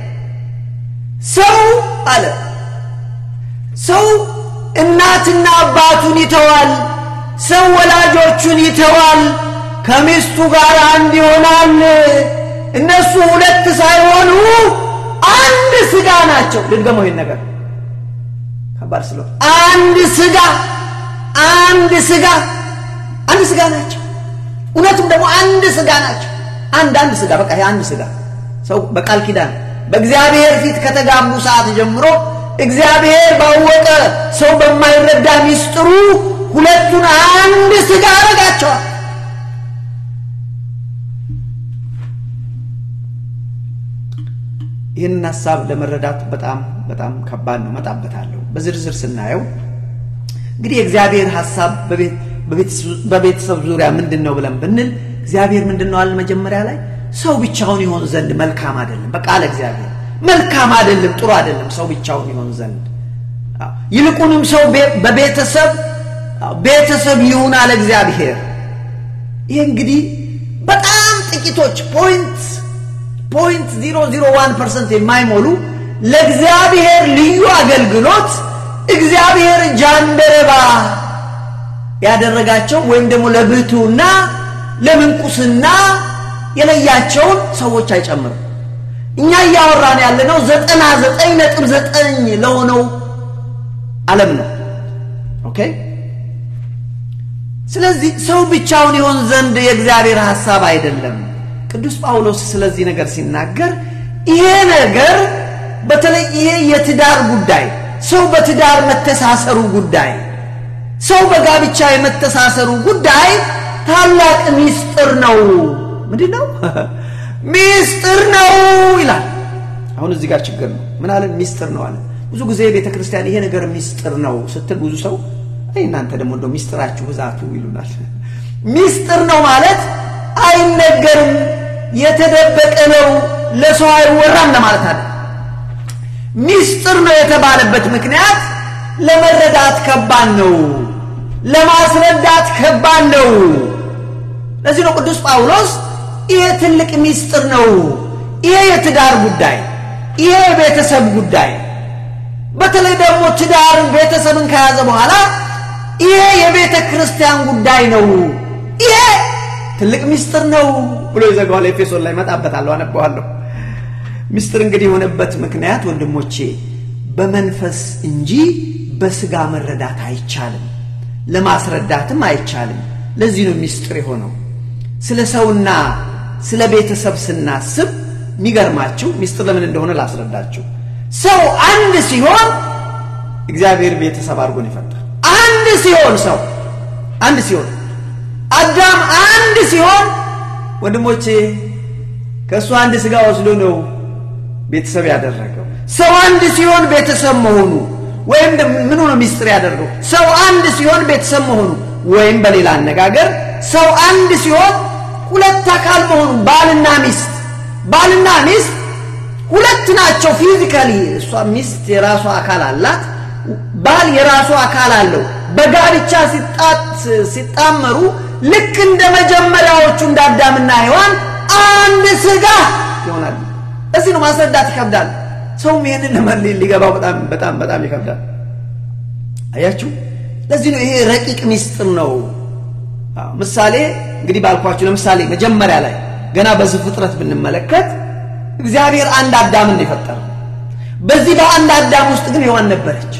ሰው አለ ሰው እናትና አባቱን ይተዋል። ሰው ወላጆቹን ይተዋል። ከሚስቱ ጋር አንድ ይሆናል። እነሱ ሁለት ሳይሆኑ አንድ ስጋ ናቸው። ልድገመው ይህን ነገር ከባድ ስለ አንድ ስጋ አንድ ስጋ አንድ ስጋ ናቸው። እውነቱም ደግሞ አንድ ስጋ ናቸው። አንድ አንድ ስጋ በቃ ይሄ አንድ ስጋ ሰው በቃል ኪዳን በእግዚአብሔር ፊት ከተጋቡ ሰዓት ጀምሮ እግዚአብሔር ባወቀ ሰው በማይረዳ ሚስጥሩ ሁለቱን አንድ ስጋ አረጋቸዋል። ይህንን ሀሳብ ለመረዳት በጣም በጣም ከባድ ነው። መጣበታለሁ። በዝርዝር ስናየው እንግዲህ የእግዚአብሔር ሀሳብ በቤተሰብ ዙሪያ ምንድን ነው ብለን ብንል እግዚአብሔር ምንድን ነው አለ መጀመሪያ ላይ ሰው ብቻውን ይሆን ዘንድ መልካም አይደለም። በቃ አለ እግዚአብሔር መልካም አይደለም፣ ጥሩ አይደለም ሰው ብቻውን ይሆን ዘንድ ይልቁንም ሰው በቤተሰብ ቤተሰብ ይሁን አለ እግዚአብሔር። ይህ እንግዲህ በጣም ጥቂቶች ፖይንት ፖይንት ዚሮ ዚሮ ዋን ፐርሰንት የማይሞሉ ለእግዚአብሔር ልዩ አገልግሎት እግዚአብሔር ጃንደረባ ያደረጋቸው ወይም ደግሞ ለብሕትውና ለምንኩስና የለያቸውን ሰዎች አይጨምርም። እኛ እያወራን ያለነው ዘጠና ዘጠኝ ነጥብ ዘጠኝ ለሆነው ዓለም ነው። ኦኬ። ስለዚህ ሰው ብቻውን ይሆን ዘንድ የእግዚአብሔር ሐሳብ አይደለም። ቅዱስ ጳውሎስ ስለዚህ ነገር ሲናገር ይሄ ነገር በተለይ ይሄ የትዳር ጉዳይ ሰው በትዳር መተሳሰሩ ጉዳይ ሰው በጋብቻ የመተሳሰሩ ጉዳይ ታላቅ ሚስጥር ነው። ምንድን ነው? ሚስጥር ነው ይላል። አሁን እዚህ ጋር ችግር ነው። ምን አለ? ሚስጥር ነው አለ። ብዙ ጊዜ ቤተ ክርስቲያን ይሄ ነገር ሚስጥር ነው ስትል ብዙ ሰው እናንተ ደግሞ እንደው ሚስጥራችሁ ብዛቱ ይሉናል። ሚስጥር ነው ማለት አይነገርም፣ የተደበቀ ነው፣ ለሰው አይወራም ለማለት አለ። ሚስጥር ነው የተባለበት ምክንያት ለመረዳት ከባድ ነው፣ ለማስረዳት ከባድ ነው። ለዚህ ነው ቅዱስ ጳውሎስ ይሄ ትልቅ ሚስጥር ነው፣ ይሄ የትዳር ጉዳይ፣ ይሄ የቤተሰብ ጉዳይ፣ በተለይ ደግሞ ትዳር ቤተሰብን ከያዘ በኋላ ይሄ የቤተ ክርስቲያን ጉዳይ ነው፣ ይሄ ትልቅ ሚስጥር ነው ብሎ ይዘጋዋል። ኤፌሶን ላይ መጣበታለሁ፣ አነበዋለሁ። ሚስጥር እንግዲህ የሆነበት ምክንያት ወንድሞቼ በመንፈስ እንጂ በስጋ መረዳት አይቻልም፣ ለማስረዳትም አይቻልም። ለዚህ ነው ሚስጥር የሆነው። ስለ ሰውና ስለ ቤተሰብ ስናስብ የሚገርማችሁ ሚስጥር ለምን እንደሆነ ላስረዳችሁ። ሰው አንድ ሲሆን እግዚአብሔር ቤተሰብ አድርጎን ይፈጥራል። አንድ ሲሆን ሰው አንድ ሲሆን አዳም አንድ ሲሆን ወንድሞቼ ከእሱ አንድ ስጋ ወስዶ ነው ቤተሰብ ያደረገው። ሰው አንድ ሲሆን ቤተሰብ መሆኑ ወይም ምኑ ነው ሚስጥር ያደርገው? ሰው አንድ ሲሆን ቤተሰብ መሆኑ ወይም በሌላ አነጋገር ሰው አንድ ሲሆን ሁለት አካል መሆኑ ባልና ሚስት ባልና ሚስት ሁለት ናቸው ፊዚካሊ። እሷ ሚስት የራሷ አካል አላት፣ ባል የራሱ አካል አለው። በጋብቻ ሲጣመሩ ልክ እንደ መጀመሪያዎቹ እንደ አዳምና ሔዋን አንድ ስጋ ይሆናሉ። እዚህ ነው ማስረዳት ይከብዳል። ሰውም ይሄንን ለመለየት ሊገባው በጣም በጣም በጣም ይከብዳል። አያችሁ፣ ለዚህ ነው ይሄ ረቂቅ ሚስጥር ነው። ምሳሌ እንግዲህ ባልኳችሁ ለምሳሌ መጀመሪያ ላይ ገና በዚህ ፍጥረት ብንመለከት እግዚአብሔር አንድ አዳምን የፈጠረው በዚህ በአንድ አዳም ውስጥ ግን ሔዋን ነበረች።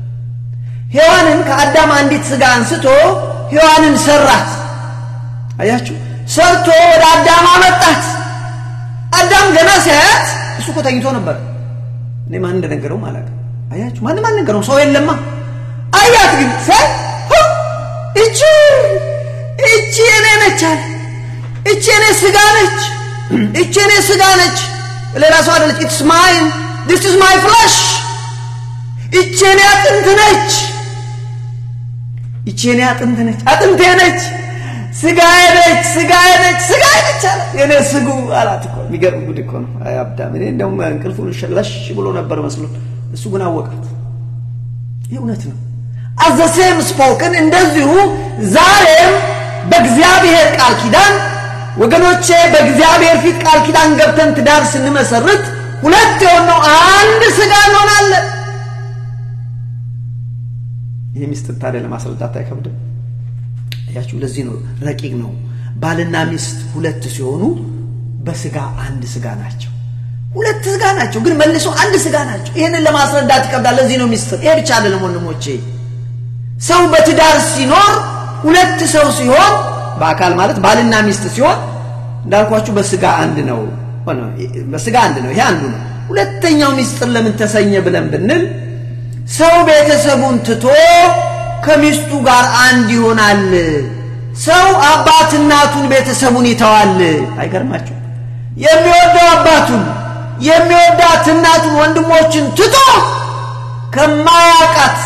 ሔዋንን ከአዳም አንዲት ስጋ አንስቶ ሔዋንን ሰራት። አያችሁ ሰርቶ ወደ አዳም አመጣት። አዳም ገና ሲያያት እሱ እኮ ተኝቶ ነበር። እኔ ማን እንደነገረው ማለት አያችሁ፣ ማንም አልነገረውም። ሰው የለማ። አያት ግን ሳይ እቺ እቺ የኔ ነች አለ። እቺ የኔ ስጋ ነች፣ እቺ የኔ ስጋ ነች። ሌላ ሰው አይደለች። ኢትስ ማይን ዲስ ኢዝ ማይ ፍላሽ። እቺ የኔ አጥንት ነች፣ እቺ የኔ አጥንት ነች፣ አጥንቴ ነች ስጋዬ ነች ስጋዬ ነች ስጋዬ ነች አለ። የኔ ስጉ አላት እኮ የሚገርም ጉድ እኮ ነው። አይ አዳም፣ እኔ እንደውም እንቅልፉን ለሽ ብሎ ነበር መስሎት፣ እሱ ግን አወቃት። ይህ እውነት ነው። አዘሴም ስፖክን እንደዚሁ ዛሬም በእግዚአብሔር ቃል ኪዳን ወገኖቼ፣ በእግዚአብሔር ፊት ቃል ኪዳን ገብተን ትዳር ስንመሰርት ሁለት የሆነው አንድ ስጋ እንሆናለን። ይህ ሚስጥር ታዲያ ለማስረዳት አይከብድም። ያችሁ ለዚህ ነው ረቂቅ ነው። ባልና ሚስት ሁለት ሲሆኑ በስጋ አንድ ስጋ ናቸው። ሁለት ስጋ ናቸው፣ ግን መልሶ አንድ ስጋ ናቸው። ይህንን ለማስረዳት ይከብዳል። ለዚህ ነው ሚስጥር። ይሄ ብቻ አይደለም ወንድሞቼ፣ ሰው በትዳር ሲኖር ሁለት ሰው ሲሆን በአካል ማለት ባልና ሚስት ሲሆን እንዳልኳችሁ በስጋ አንድ ነው። በስጋ አንድ ነው። ይሄ አንዱ ነው። ሁለተኛው ሚስጥር ለምን ተሰኘ ብለን ብንል ሰው ቤተሰቡን ትቶ ከሚስቱ ጋር አንድ ይሆናል። ሰው አባት እናቱን ቤተሰቡን ይተዋል። አይገርማችሁ? የሚወደው አባቱን የሚወዳት እናቱን ወንድሞችን ትቶ ከማያውቃት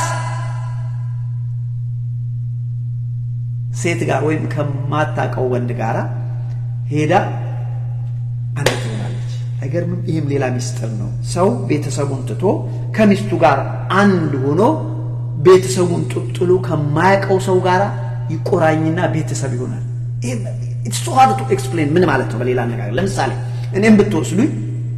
ሴት ጋር ወይም ከማታውቀው ወንድ ጋር ሄዳ አንድ ትሆናለች። አይገርምም? ይህም ሌላ ሚስጥር ነው። ሰው ቤተሰቡን ትቶ ከሚስቱ ጋር አንድ ሆኖ ቤተሰቡን ጥጥሉ ከማያውቀው ሰው ጋር ይቆራኝና ቤተሰብ ይሆናል። ኢትስ ሃርድ ቱ ኤክስፕሌን ምን ማለት ነው? በሌላ አነጋገር ለምሳሌ እኔም ብትወስዱኝ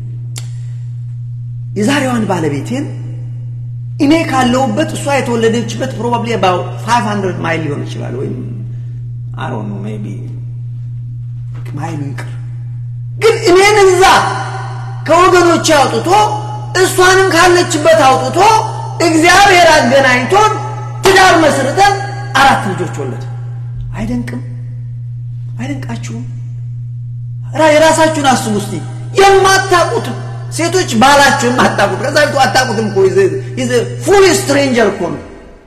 የዛሬዋን ባለቤቴን እኔ ካለሁበት እሷ የተወለደችበት ፕሮባብሊ አባውት 500 ማይል ሊሆን ይችላል ወይም አይ ዶንት ኖ ሜቢ ማይሉ ይቅር፣ ግን እኔን እዛ ከወገኖቼ አውጥቶ እሷንም ካለችበት አውጥቶ እግዚአብሔር አገናኝቶን ትዳር መስርተን አራት ልጆች ወለድ። አይደንቅም? አይደንቃችሁም? የራሳችሁን አስቡ እስቲ። የማታውቁት ሴቶች ባላችሁን አታውቁት፣ ከዛ ቤቱ አታውቁትም እኮ ፉል ስትሬንጀር እኮ ነው።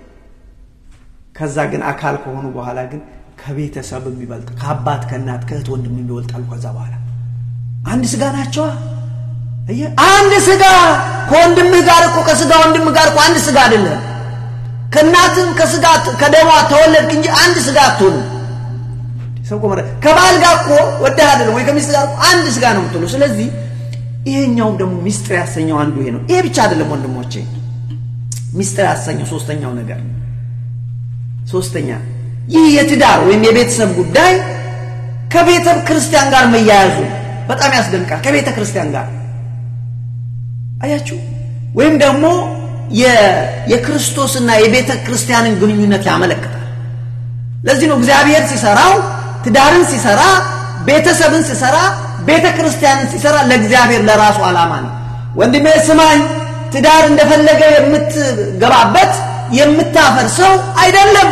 ከዛ ግን አካል ከሆኑ በኋላ ግን ከቤተሰብ የሚበልጥ ከአባት ከእናት ከእህት ወንድም የሚበልጣሉ። ከዛ በኋላ አንድ ስጋ ናቸዋ። አንድ ስጋ ከወንድምህ ጋር እኮ ከስጋ ወንድምህ ጋር እኮ አንድ ስጋ አይደለም። ከእናትም ከስጋ ከደሟ ተወለድክ እንጂ አንድ ስጋ አትሆንም። ሰው እኮ ከባል ጋር እኮ ወደህ አይደለም ወይ ከሚስት ጋር እኮ አንድ ስጋ ነው የምትሆነው። ስለዚህ ይሄኛውም ደግሞ ሚስጥር ያሰኘው አንዱ ይሄ ነው። ይሄ ብቻ አይደለም ወንድሞቼ፣ ሚስጥር ያሰኘው ሶስተኛው ነገር ሶስተኛ ይህ የትዳር ወይም የቤተሰብ ጉዳይ ከቤተ ክርስቲያን ጋር መያያዙ በጣም ያስደንቃል። ከቤተ ክርስቲያን ጋር አያችሁ፣ ወይም ደግሞ የክርስቶስና የቤተ ክርስቲያንን ግንኙነት ያመለክታል። ለዚህ ነው እግዚአብሔር ሲሰራው ትዳርን ሲሰራ ቤተሰብን ሲሰራ ቤተ ክርስቲያንን ሲሰራ ለእግዚአብሔር ለራሱ ዓላማ ነው። ወንድሜ ስማኝ፣ ትዳር እንደፈለገ የምትገባበት የምታፈርሰው አይደለም።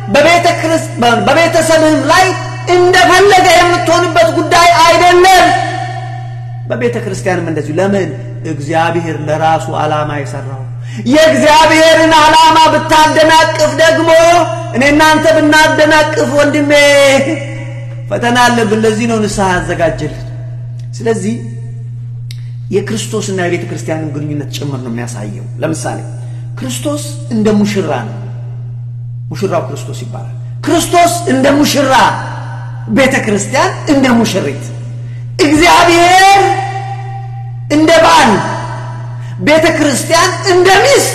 በቤተሰብህም ላይ እንደፈለገ የምትሆንበት ጉዳይ አይደለም። በቤተ ክርስቲያንም እንደዚሁ። ለምን? እግዚአብሔር ለራሱ ዓላማ የሰራው የእግዚአብሔርን ዓላማ ብታደናቅፍ ደግሞ እኔ እናንተ ብናደናቅፍ ወንድሜ ፈተና አለብን። ለዚህ ነው ንስሐ ያዘጋጀልን። ስለዚህ የክርስቶስና የቤተ ክርስቲያንን ግንኙነት ጭምር ነው የሚያሳየው። ለምሳሌ ክርስቶስ እንደ ሙሽራ ነው። ሙሽራው ክርስቶስ ይባላል። ክርስቶስ እንደ ሙሽራ፣ ቤተ ክርስቲያን እንደ ሙሽሪት፣ እግዚአብሔር እንደ ባል፣ ቤተ ክርስቲያን እንደ ሚስት።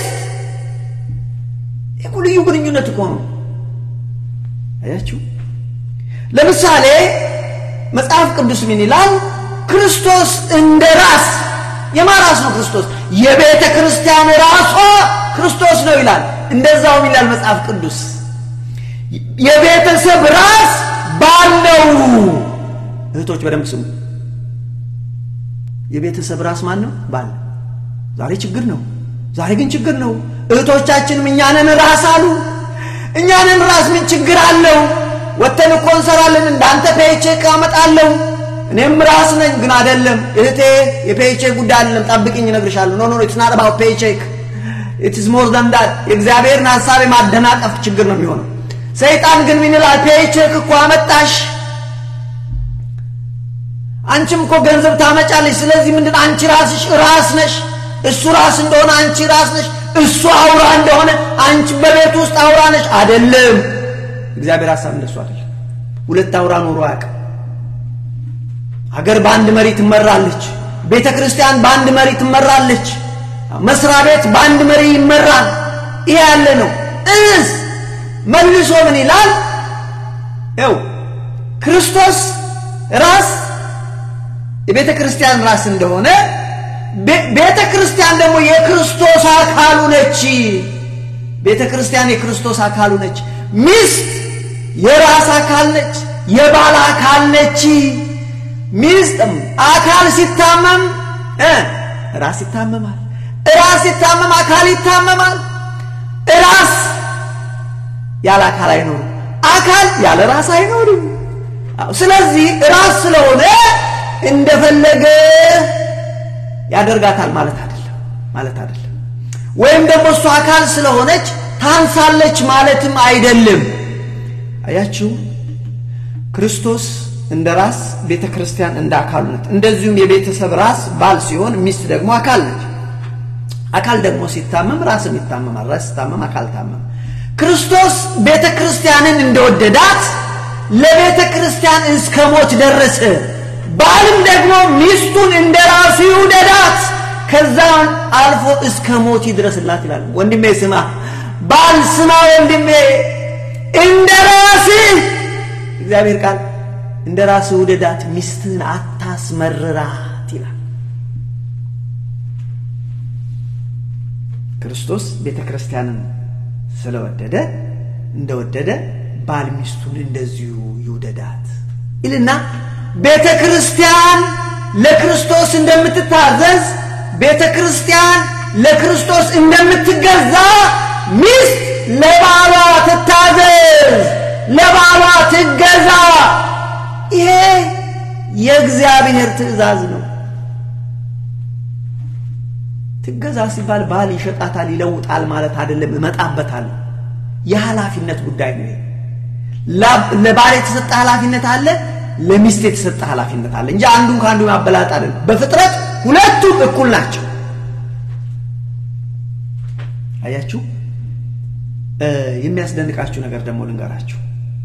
ይህ ልዩ ግንኙነት እኮ ነው። አያችሁ። ለምሳሌ መጽሐፍ ቅዱስ ምን ይላል? ክርስቶስ እንደ ራስ የማ ራስ ነው? ክርስቶስ የቤተ ክርስቲያን ራሷ ክርስቶስ ነው ይላል። እንደዛውም ይላል መጽሐፍ ቅዱስ የቤተሰብ ራስ ባል ነው። እህቶች በደንብ ስሙ። የቤተሰብ ራስ ማን ነው? ባል። ዛሬ ችግር ነው። ዛሬ ግን ችግር ነው። እህቶቻችንም እኛንን ራስ አሉ። እኛንን ራስ ምን ችግር አለው? ወተን እኮ እንሰራለን። እንዳንተ ፔቼክ አመጣለሁ እኔም ራስ ነኝ። ግን አይደለም እህቴ፣ የፔቼክ ጉዳይ አይደለም። ጠብቅኝ፣ እነግርሻለሁ። ኖ ኖ ኢትስ ናት አባውት ፔቼክ ኢትስ ሞር ዛን ዳት። የእግዚአብሔርን ሐሳብ የማደናቀፍ ችግር ነው የሚሆነው። ሰይጣን ግን ምን ይላል? ፔቼክ እኮ አመጣሽ፣ አንቺም እኮ ገንዘብ ታመጫለሽ። ስለዚህ ምንድን አንቺ ራስሽ ራስ ነሽ። እሱ ራስ እንደሆነ አንቺ ራስ ነሽ። እሱ አውራ እንደሆነ አንቺ በቤት ውስጥ አውራ ነሽ። አይደለም። እግዚአብሔር ሐሳብ እንደሱ አይደለም። ሁለት አውራ ኖሮ አያውቅም። ሀገር በአንድ መሪ ትመራለች። ቤተ ክርስቲያን በአንድ መሪ ትመራለች። መስሪያ ቤት በአንድ መሪ ይመራል። ይሄ ያለ ነው። እስ መልሶ ምን ይላል? ው ክርስቶስ ራስ የቤተ ክርስቲያን ራስ እንደሆነ ቤተ ክርስቲያን ደግሞ የክርስቶስ አካሉ ነች። ቤተ ክርስቲያን የክርስቶስ አካሉ ነች። ሚስት የራስ አካል ነች፣ የባል አካል ነች። ሚስትም አካል ሲታመም ራስ ይታመማል። ራስ ሲታመም አካል ይታመማል። ራስ ያለ አካል አይኖርም። አካል ያለ ራስ አይኖርም። ስለዚህ ራስ ስለሆነ እንደፈለገ ያደርጋታል ማለት አይደለም ማለት አይደለም። ወይም ደግሞ እሱ አካል ስለሆነች ታንሳለች ማለትም አይደለም። አያችሁ ክርስቶስ እንደ ራስ ቤተ ክርስቲያን እንደ አካሉ ነች። እንደዚሁም የቤተሰብ ራስ ባል ሲሆን ሚስት ደግሞ አካል ነች። አካል ደግሞ ሲታመም ራስም ይታመማል። ራስ ሲታመም አካል ታመም። ክርስቶስ ቤተ ክርስቲያንን እንደወደዳት ለቤተ ክርስቲያን እስከ ሞት ደረሰ። ባልም ደግሞ ሚስቱን እንደ ራሱ ይውደዳት፣ ከዛም አልፎ እስከ ሞት ይድረስላት ይላል። ወንድሜ ስማ፣ ባል ስማ፣ ወንድሜ እንደ ራስህ እግዚአብሔር ቃል እንደ ራስህ ውደዳት፣ ሚስትህን አታስመርራት ይላል። ክርስቶስ ቤተ ክርስቲያንን ስለወደደ እንደወደደ ባል ሚስቱን እንደዚሁ ይውደዳት ይልና ቤተ ክርስቲያን ለክርስቶስ እንደምትታዘዝ ቤተ ክርስቲያን ለክርስቶስ እንደምትገዛ ሚስት ለባሏ ትታዘዝ፣ ለባሏ ትገዛ። ይሄ የእግዚአብሔር ትእዛዝ ነው። ትገዛ ሲባል ባል ይሸጣታል ይለውጣል ማለት አይደለም። እመጣበታለሁ። የኃላፊነት ጉዳይ ነው። ለባል የተሰጠ ኃላፊነት አለ፣ ለሚስት የተሰጠ ኃላፊነት አለ እንጂ አንዱን ከአንዱ ማበላጥ አይደለም። በፍጥረት ሁለቱም እኩል ናቸው። አያችሁ። የሚያስደንቃችሁ ነገር ደግሞ ልንገራችሁ።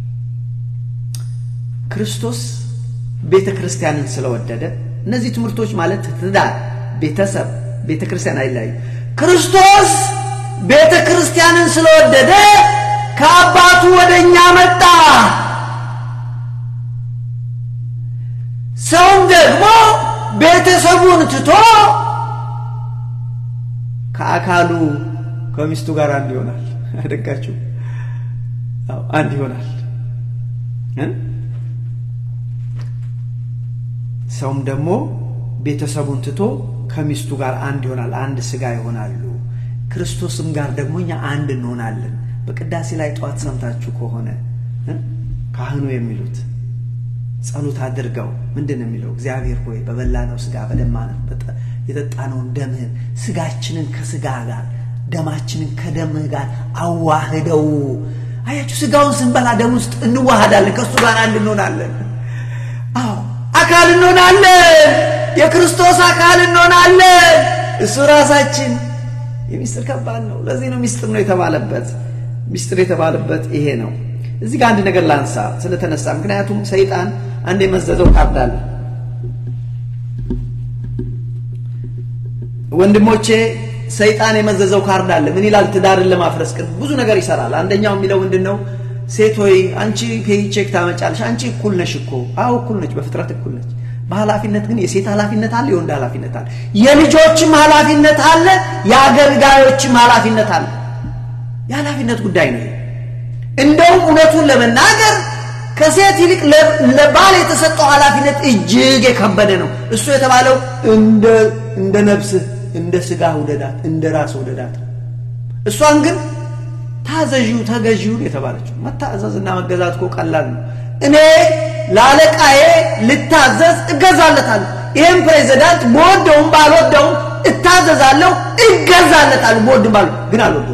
ክርስቶስ ቤተ ክርስቲያንን ስለወደደ እነዚህ ትምህርቶች ማለት ትዳር፣ ቤተሰብ፣ ቤተ ክርስቲያን አይለያዩ። ክርስቶስ ቤተ ክርስቲያንን ስለወደደ ከአባቱ ወደ እኛ መጣ። ሰውም ደግሞ ቤተሰቡን ትቶ ከአካሉ ከሚስቱ ጋር አንድ ይሆናል። አደጋችሁ አንድ ይሆናል። ሰውም ደግሞ ቤተሰቡን ትቶ ከሚስቱ ጋር አንድ ይሆናል። አንድ ስጋ ይሆናሉ። ክርስቶስም ጋር ደግሞ እኛ አንድ እንሆናለን። በቅዳሴ ላይ ጠዋት ሰምታችሁ ከሆነ ካህኑ የሚሉት ጸሎት አድርገው ምንድን ነው የሚለው? እግዚአብሔር ሆይ በበላነው ስጋ በደማነው የጠጣነውን ደምህን ስጋችንን ከስጋ ጋር ደማችንን ከደምህ ጋር አዋህደው። አያችሁ፣ ስጋውን ስንበላ ደም ውስጥ እንዋሃዳለን፣ ከእሱ ጋር አንድ እንሆናለን። አዎ አካል እንሆናለን፣ የክርስቶስ አካል እንሆናለን። እሱ ራሳችን የሚስጥር ከባድ ነው። ለዚህ ነው ሚስጥር ነው የተባለበት። ሚስጥር የተባለበት ይሄ ነው። እዚህ ጋር አንድ ነገር ላንሳ ስለተነሳ፣ ምክንያቱም ሰይጣን አንድ የመዘዘው ካርድ አለ። ወንድሞቼ ሰይጣን የመዘዘው ካርድ አለ። ምን ይላል? ትዳርን ለማፍረስ ግን ብዙ ነገር ይሰራል። አንደኛው የሚለው ምንድን ነው? ሴት ሆይ አንቺ ቼክ ታመጫለሽ። አንቺ እኩል ነሽ እኮ። አዎ እኩል ነች፣ በፍጥረት እኩል ነች። በኃላፊነት ግን የሴት ኃላፊነት አለ፣ የወንድ ኃላፊነት አለ፣ የልጆችም ኃላፊነት አለ፣ የአገልጋዮችም ኃላፊነት አለ። የኃላፊነት ጉዳይ ነው። እንደውም እውነቱን ለመናገር ከሴት ይልቅ ለባል የተሰጠው ኃላፊነት እጅግ የከበደ ነው። እሱ የተባለው እንደ ነፍስህ እንደ ስጋ ውደዳት፣ እንደ ራስ ውደዳት። እሷን ግን ታዘዢው ተገዢው የተባለችው። መታዘዝና መገዛት እኮ ቀላል ነው። እኔ ለአለቃዬ ልታዘዝ እገዛለታለሁ። ይህም ፕሬዚዳንት በወደውም ባልወደውም እታዘዛለሁ፣ እገዛለታለሁ። በወድም ባል ግን አልወደውም።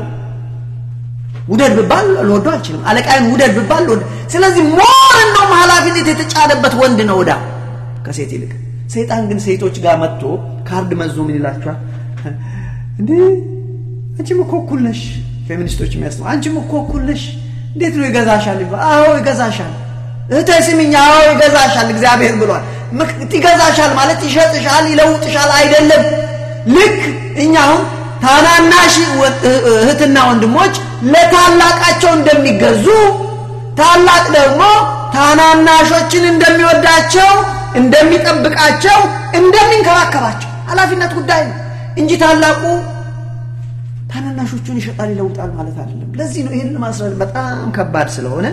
ውደድ ብባል ልወደው አልችልም። አለቃዬን ውደድ ብባል ልወደ ስለዚህ ሞር እንደውም ኃላፊነት የተጫነበት ወንድ ነው ዕዳ ከሴት ይልቅ። ሰይጣን ግን ሴቶች ጋር መጥቶ ካርድ መዞ ምን ይላችኋል? እንዴ አንቺም እኮ እኩል ነሽ። ፌሚኒስቶች የሚያስ አንቺም እኮ እኩል ነሽ፣ እንዴት ነው ይገዛሻል? አዎ ይገዛሻል። እህቴ ስሚኝ፣ አዎ ይገዛሻል። እግዚአብሔር ብሏል። ይገዛሻል ማለት ይሸጥሻል፣ ይለውጥሻል አይደለም። ልክ እኛ አሁን ታናናሽ እህትና ወንድሞች ለታላቃቸው እንደሚገዙ ታላቅ ደግሞ ታናናሾችን እንደሚወዳቸው እንደሚጠብቃቸው እንደሚንከባከባቸው ኃላፊነት ጉዳይ ነው እንጂ ታላቁ ታናናሾቹን ይሸጣል ይለውጣል ማለት አይደለም። ለዚህ ነው ይህን ማስረድ በጣም ከባድ ስለሆነ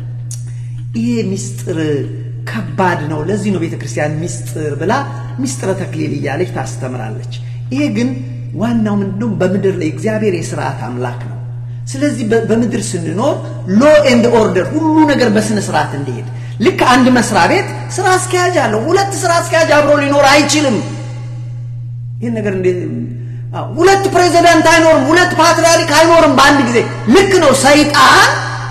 ይሄ ሚስጥር ከባድ ነው። ለዚህ ነው ቤተ ክርስቲያን ሚስጥር ብላ ሚስጥረ ተክሊል እያለች ታስተምራለች። ይሄ ግን ዋናው ምንድነው? በምድር ላይ እግዚአብሔር የስርዓት አምላክ ነው። ስለዚህ በምድር ስንኖር ሎ ኤንድ ኦርደር ሁሉ ነገር በስነ ስርዓት እንዲሄድ ልክ አንድ መስሪያ ቤት ስራ አስኪያጅ አለው። ሁለት ስራ አስኪያጅ አብሮ ሊኖር አይችልም። ይህን ነገር እንዴት ሁለት ፕሬዚዳንት አይኖርም፣ ሁለት ፓትርያርክ አይኖርም በአንድ ጊዜ። ልክ ነው። ሰይጣን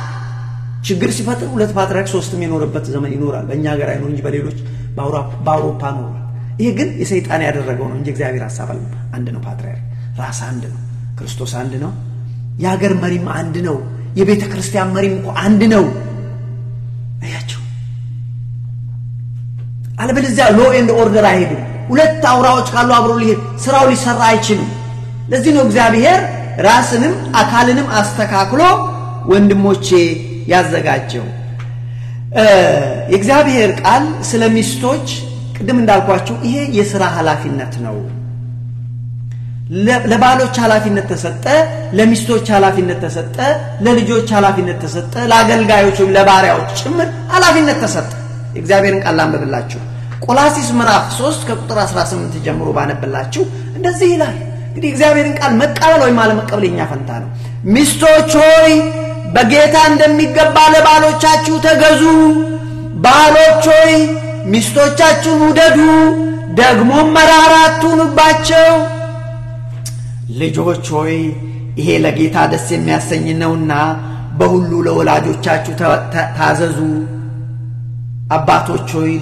ችግር ሲፈጥር ሁለት ፓትርያርክ ሶስትም የኖረበት ዘመን ይኖራል። በእኛ ሀገር አይኖር እንጂ በሌሎች በአውሮፓ ኖሯል። ይሄ ግን የሰይጣን ያደረገው ነው እንጂ እግዚአብሔር ሀሳብ አለ። አንድ ነው። ፓትርያርክ ራስ አንድ ነው። ክርስቶስ አንድ ነው። የሀገር መሪም አንድ ነው። የቤተ ክርስቲያን መሪም እኮ አንድ ነው። አያቸው። አለበለዚያ ሎ ኤንድ ኦርደር አይሄድም። ሁለት አውራዎች ካሉ አብሮ ሊሄድ ስራው ሊሰራ አይችልም። ለዚህ ነው እግዚአብሔር ራስንም አካልንም አስተካክሎ ወንድሞቼ ያዘጋጀው። የእግዚአብሔር ቃል ስለ ሚስቶች ቅድም እንዳልኳቸው ይሄ የሥራ ኃላፊነት ነው። ለባሎች ኃላፊነት ተሰጠ፣ ለሚስቶች ኃላፊነት ተሰጠ፣ ለልጆች ኃላፊነት ተሰጠ፣ ለአገልጋዮች ወይም ለባሪያዎች ጭምር ኃላፊነት ተሰጠ። የእግዚአብሔርን ቃል ላንብብላችሁ። ቆላሲስ ምዕራፍ 3 ከቁጥር 18 ጀምሮ ባነብላችሁ እንደዚህ ይላል። እንግዲህ እግዚአብሔርን ቃል መቀበል ወይም አለመቀበል የኛ ፈንታ ነው። ሚስቶች ሆይ በጌታ እንደሚገባ ለባሎቻችሁ ተገዙ። ባሎች ሆይ ሚስቶቻችሁን ውደዱ፣ ደግሞም መራራ አትሁኑባቸው። ልጆች ሆይ ይሄ ለጌታ ደስ የሚያሰኝ ነውና በሁሉ ለወላጆቻችሁ ታዘዙ። አባቶች ሆይ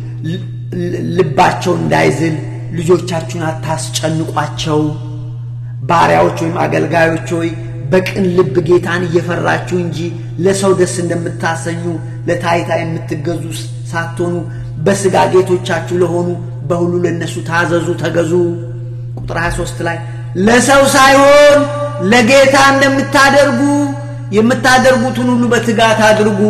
ልባቸው እንዳይዝል ልጆቻችሁን አታስጨንቋቸው። ባሪያዎች ወይም አገልጋዮች ሆይ በቅን ልብ ጌታን እየፈራችሁ እንጂ ለሰው ደስ እንደምታሰኙ ለታይታ የምትገዙ ሳትሆኑ በሥጋ ጌቶቻችሁ ለሆኑ በሁሉ ለእነሱ ታዘዙ፣ ተገዙ። ቁጥር 23 ላይ ለሰው ሳይሆን ለጌታ እንደምታደርጉ የምታደርጉትን ሁሉ በትጋት አድርጉ።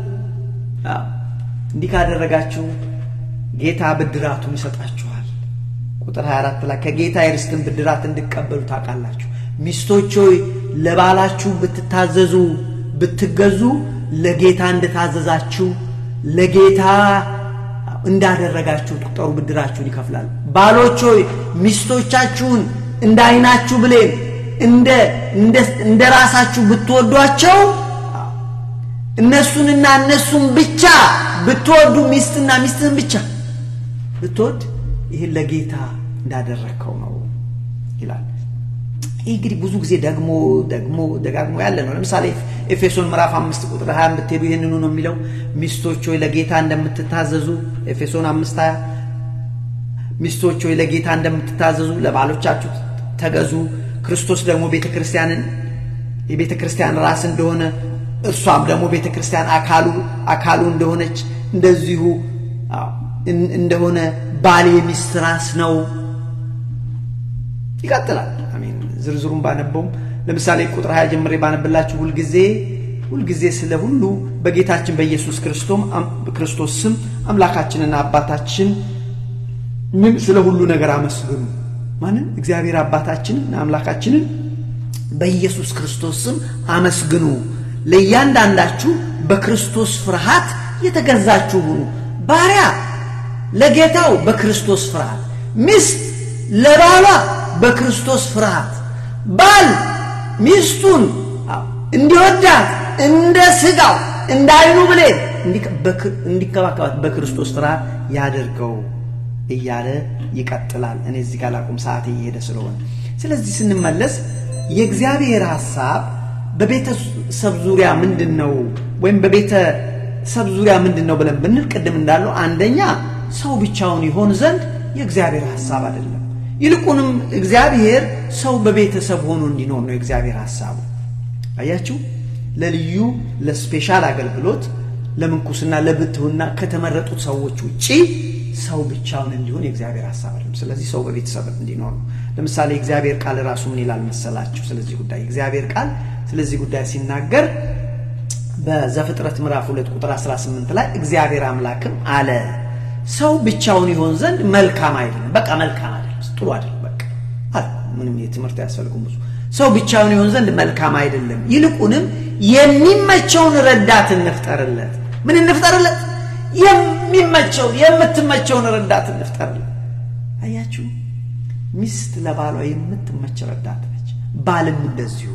እንዲህ ካደረጋችሁ ጌታ ብድራቱን ይሰጣችኋል። ቁጥር 24 ላይ ከጌታ የርስትን ብድራት እንድቀበሉ ታውቃላችሁ። ሚስቶች ሆይ ለባላችሁ ብትታዘዙ ብትገዙ ለጌታ እንደታዘዛችሁ ለጌታ እንዳደረጋችሁ ቁጠሩ፣ ብድራችሁን ይከፍላል። ባሎች ሆይ ሚስቶቻችሁን እንደ ዓይናችሁ ብሌን እንደ ራሳችሁ ብትወዷቸው እነሱንና እነሱን ብቻ ብትወዱ ሚስትና ሚስትህን ብቻ ብትወድ ይህን ለጌታ እንዳደረግከው ነው ይላል። ይህ እንግዲህ ብዙ ጊዜ ደግሞ ደግሞ ደጋግሞ ያለ ነው። ለምሳሌ ኤፌሶን ምዕራፍ አምስት ቁጥር ሀያ ብትሄዱ ይህንኑ ነው የሚለው ሚስቶች ሆይ ለጌታ እንደምትታዘዙ ኤፌሶን አምስት ሀያ ሚስቶች ሆይ ለጌታ እንደምትታዘዙ ለባሎቻችሁ ተገዙ። ክርስቶስ ደግሞ ቤተ ክርስቲያንን የቤተ ክርስቲያን ራስ እንደሆነ እርሷም ደግሞ ቤተ ክርስቲያን አካሉ አካሉ እንደሆነች እንደዚሁ እንደሆነ ባል የሚስት ራስ ነው። ይቀጥላል። አሜን። ዝርዝሩን ባነበውም ለምሳሌ ቁጥር ሀያ ጀምሬ ባነብላችሁ ሁልጊዜ ሁልጊዜ ስለ ሁሉ በጌታችን በኢየሱስ ክርስቶስ ስም አምላካችንና አባታችን ምን ስለ ሁሉ ነገር አመስግኑ። ማንን? እግዚአብሔር አባታችንን አምላካችንን በኢየሱስ ክርስቶስ ስም አመስግኑ። ለእያንዳንዳችሁ በክርስቶስ ፍርሃት የተገዛችሁ ሁኑ። ባሪያ ለጌታው በክርስቶስ ፍርሃት፣ ሚስት ለባሏ በክርስቶስ ፍርሃት፣ ባል ሚስቱን እንዲወዳት እንደ ሥጋው እንደ ዓይኑ ብሌን እንዲከባከባት በክርስቶስ ፍርሃት ያደርገው እያለ ይቀጥላል። እኔ እዚህ ጋር ላቁም፣ ሰዓት እየሄደ ስለሆነ። ስለዚህ ስንመለስ የእግዚአብሔር ሐሳብ በቤተሰብ ዙሪያ ምንድን ነው ወይም በቤተሰብ ዙሪያ ምንድን ነው ብለን ብንል ቅድም እንዳለው አንደኛ ሰው ብቻውን ይሆን ዘንድ የእግዚአብሔር ሐሳብ አይደለም። ይልቁንም እግዚአብሔር ሰው በቤተሰብ ሆኖ እንዲኖር ነው የእግዚአብሔር ሐሳቡ። አያችሁ፣ ለልዩ ለስፔሻል አገልግሎት ለምንኩስና፣ ለብትውና ከተመረጡት ሰዎች ውጪ ሰው ብቻውን እንዲሆን የእግዚአብሔር ሐሳብ አይደለም። ስለዚህ ሰው በቤተሰብ እንዲኖር ነው። ለምሳሌ እግዚአብሔር ቃል ራሱ ምን ይላል መሰላችሁ? ስለዚህ ጉዳይ እግዚአብሔር ቃል ስለዚህ ጉዳይ ሲናገር በዘፍጥረት ምዕራፍ 2 ቁጥር 18 ላይ እግዚአብሔር አምላክም አለ ሰው ብቻውን ይሆን ዘንድ መልካም አይደለም። በቃ መልካም አይደለም፣ ጥሩ አይደለም። በቃ አለ ምንም የትምህርት አያስፈልጉም ብዙ ሰው ብቻውን ይሆን ዘንድ መልካም አይደለም፣ ይልቁንም የሚመቸውን ረዳት እንፍጠርለት። ምን እንፍጠርለት? የሚመቸውን የምትመቸውን ረዳት እንፍጠርለት። አያችሁ፣ ሚስት ለባሏ የምትመች ረዳት ነች። ባልም እንደዚሁ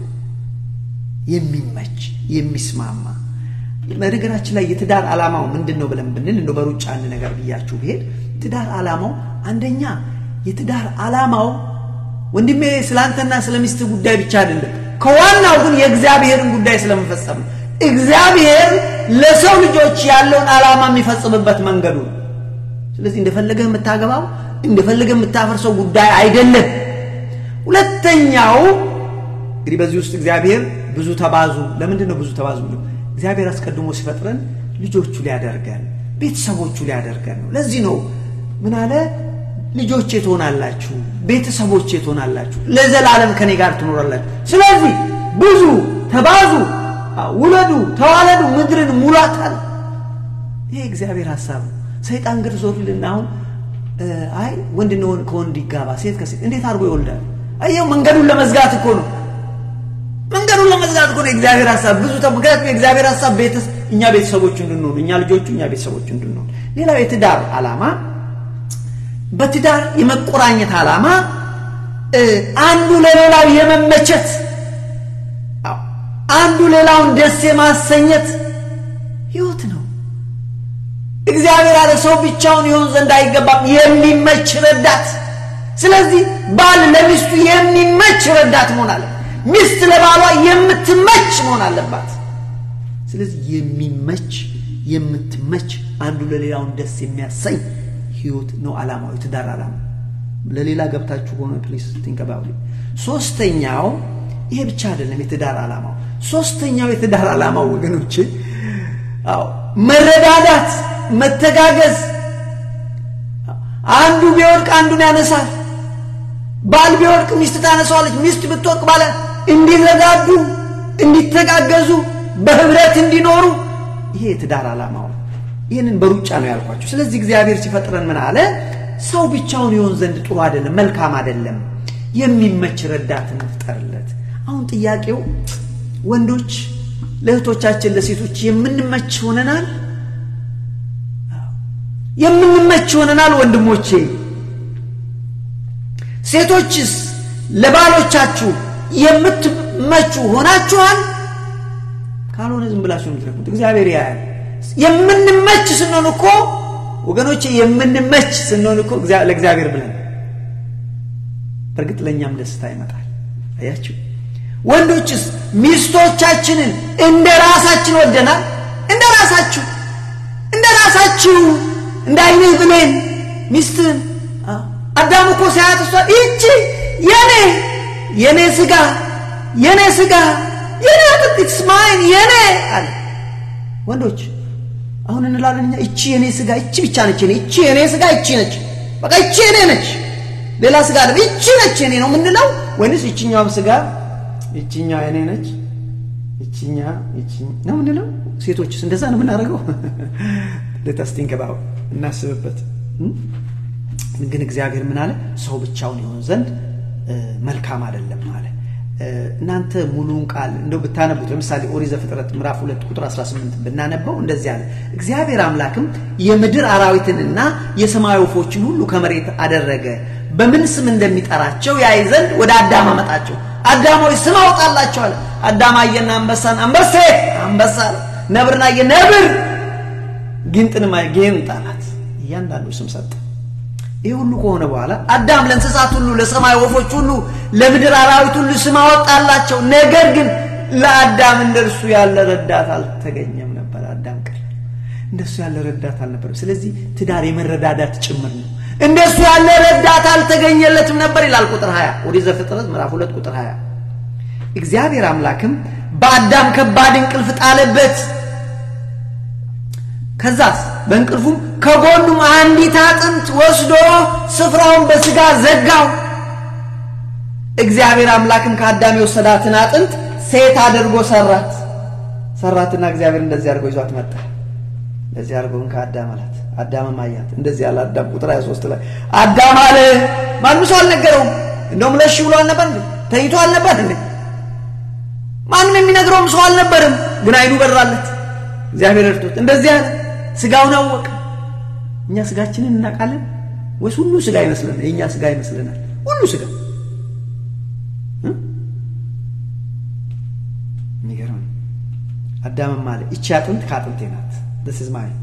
የሚመች የሚስማማ። በነገራችን ላይ የትዳር ዓላማው ምንድን ነው ብለን ብንል እንደ በሩጫ አንድ ነገር ብያችሁ ብሄድ ትዳር ዓላማው አንደኛ የትዳር ዓላማው ወንድሜ ስለአንተና ስለ ሚስት ጉዳይ ብቻ አይደለም። ከዋናው ግን የእግዚአብሔርን ጉዳይ ስለመፈጸም ነው። እግዚአብሔር ለሰው ልጆች ያለውን ዓላማ የሚፈጽምበት መንገዱ ነው። ስለዚህ እንደፈለገህ የምታገባው እንደፈለገህ የምታፈርሰው ጉዳይ አይደለም። ሁለተኛው እንግዲህ በዚህ ውስጥ እግዚአብሔር ብዙ ተባዙ። ለምንድን ነው ብዙ ተባዙ ብሎ እግዚአብሔር አስቀድሞ ሲፈጥረን ልጆቹ ሊያደርገን ቤተሰቦቹ ሊያደርገን ነው። ለዚህ ነው ምን አለ ልጆቼ ትሆናላችሁ፣ ቤተሰቦቼ ትሆናላችሁ፣ ለዘላለም ከኔ ጋር ትኖራላችሁ። ስለዚህ ብዙ ተባዙ፣ ውለዱ፣ ተዋለዱ፣ ምድርን ሙላታል። ይሄ እግዚአብሔር ሀሳብ ነው። ሰይጣን ግን ዞር ይልና አሁን አይ ወንድ ከወንድ ይጋባ፣ ሴት ከሴት እንዴት አድርጎ ይወልዳል? አየው መንገዱን ለመዝጋት እኮ ነው። መንገዱን ለመዝጋት እኮ ነው የእግዚአብሔር ሀሳብ ብዙ ምክንያቱም የእግዚአብሔር ሀሳብ እኛ ቤተሰቦቹ እንድንሆን እኛ ልጆቹ እኛ ቤተሰቦቹ እንድንሆን። ሌላው የትዳር ዓላማ በትዳር የመቆራኘት ዓላማ አንዱ ለሌላው የመመቸት አንዱ ሌላውን ደስ የማሰኘት ህይወት ነው። እግዚአብሔር አለ ሰው ብቻውን ይሆን ዘንድ አይገባም፣ የሚመች ረዳት ስለዚህ ባል ለሚስቱ የሚመች ረዳት መሆን አለ። ሚስት ለባሏ የምትመች መሆን አለባት። ስለዚህ የሚመች የምትመች አንዱ ለሌላውን ደስ የሚያሰኝ ህይወት ነው ዓላማው፣ የትዳር ዓላማ። ለሌላ ገብታችሁ ሆነ ፕሊስ ቲንክ አባውት ሶስተኛው ይሄ ብቻ አይደለም የትዳር ዓላማው። ሶስተኛው የትዳር ዓላማው ወገኖች፣ አዎ መረዳዳት፣ መተጋገዝ። አንዱ ቢወድቅ አንዱን ያነሳል። ባል ቢወድቅ ሚስት ታነሳዋለች። ሚስት ብትወድቅ ባለ እንዲረዳዱ፣ እንዲተጋገዙ፣ በህብረት እንዲኖሩ ይሄ የትዳር ዓላማው። ይህንን በሩጫ ነው ያልኳቸው። ስለዚህ እግዚአብሔር ሲፈጥረን ምን አለ? ሰው ብቻውን ይሆን ዘንድ ጥሩ አይደለም፣ መልካም አይደለም። የሚመች ረዳት እንፍጠርለት። አሁን ጥያቄው ወንዶች ለእህቶቻችን ለሴቶች የምንመች ሆነናል? የምንመች ሆነናል? ወንድሞቼ ሴቶችስ ለባሎቻችሁ የምትመቹ ሆናችኋል? ካልሆነ ዝም ብላችሁ የምትረኩት እግዚአብሔር ያያል። የምንመች ስንሆን እኮ ወገኖቼ የምንመች ስንሆን እኮ ለእግዚአብሔር ብለን በእርግጥ ለእኛም ደስታ ይመጣል። አያችሁ ወንዶችስ ሚስቶቻችንን እንደ ራሳችን ወደናል? እንደ ራሳችሁ እንደ ራሳችሁ እንደ አይንህ ብሌን ሚስትህን አዳም እኮ ሲያያት እሷ ይቺ የኔ የኔ ስጋ የኔ ስጋ የኔ አጥንት ኢትስ ማይን የኔ አለ። ወንዶች አሁን እንላለን እኛ እቺ የኔ ስጋ እቺ ብቻ ነች የኔ እቺ የኔ ስጋ እቺ ነች በቃ እቺ የኔ ነች ሌላ ስጋ አለ እቺ ነች የኔ ነው የምንለው ወይንስ እቺኛዋም ስጋ እቺኛዋ የኔ ነች እቺኛ እቺ ነው የምንለው? ሴቶችስ እንደዛ ነው የምናደርገው? ለታስቲንከባው እናስብበት። ግን እግዚአብሔር ምን አለ? ሰው ብቻውን ይሆን ዘንድ መልካም አይደለም አለ። እናንተ ሙሉውን ቃል እንደው ብታነቡት ለምሳሌ ኦሪት ዘፍጥረት ምዕራፍ 2 ቁጥር 18 ብናነበው እንደዚህ አለ። እግዚአብሔር አምላክም የምድር አራዊትንና የሰማይ ወፎችን ሁሉ ከመሬት አደረገ፣ በምን ስም እንደሚጠራቸው ያይ ዘንድ ወደ አዳም አመጣቸው። አዳም ሆይ ስም አውጣላቸው አለ። አዳም አየና አንበሳን አንበሴ አንበሳ አለ። ነብርን አየ ነብር፣ ጊንጥንም አየ ጊንጥ አላት። እያንዳንዱ ስም ሰጠ። ይህ ሁሉ ከሆነ በኋላ አዳም ለእንስሳት ሁሉ፣ ለሰማይ ወፎች ሁሉ፣ ለምድር አራዊት ሁሉ ስም አወጣላቸው። ነገር ግን ለአዳም እንደርሱ ያለ ረዳት አልተገኘም ነበር። አዳም ቀር እንደሱ ያለ ረዳት አልነበረም። ስለዚህ ትዳር የመረዳዳት ጭምር ነው። እንደሱ ያለ ረዳት አልተገኘለትም ነበር ይላል ቁጥር 20 ኦሪት ዘፍጥረት ምዕራፍ 2 ቁጥር 20 እግዚአብሔር አምላክም በአዳም ከባድ እንቅልፍ ጣለበት። ከዛስ በእንቅልፉም ከጎኑም አንዲት አጥንት ወስዶ ስፍራውን በስጋ ዘጋው። እግዚአብሔር አምላክም ከአዳም የወሰዳትን አጥንት ሴት አድርጎ ሰራት ሰራትና እግዚአብሔር እንደዚህ አድርጎ ይዟት መጣ። እንደዚህ አድርጎን ከአዳም አላት። አዳምም አያት። እንደዚህ ያለ አዳም ቁጥር 23 ላይ አዳም አለ። ማንም ሰው አልነገረውም። እንደውም ለሽ ብሎ አልነበር እንዴ? ተኝቶ አልነበር እንዴ? ማንም የሚነግረውም ሰው አልነበርም። ግን አይኑ በራለት። እግዚአብሔር እርቶት እንደዚህ አለ። ስጋውን አወቀ። እኛ ስጋችንን እናውቃለን ወይስ ሁሉ ስጋ ይመስለናል? የእኛ ስጋ ይመስለናል ሁሉ ስጋ። የሚገርም አዳምም አለ ይቺ አጥንት ከአጥንቴ ናት this is mine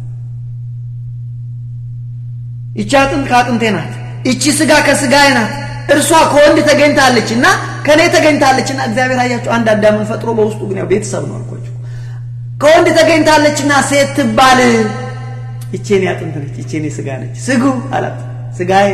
ይቺ አጥንት ከአጥንቴ ናት፣ ይቺ ስጋ ከስጋዬ ናት። እርሷ ከወንድ ተገኝታለች እና ከእኔ ተገኝታለች እና እግዚአብሔር አያቸው አንድ አዳምን ፈጥሮ በውስጡ ግን ያው ቤተሰብ ነው አልኳቸው። ከወንድ ተገኝታለች እና ሴት ትባል። ይቺ የኔ አጥንት ነች፣ ይቺ የኔ ስጋ ነች። ስጉ አላት ስጋዬ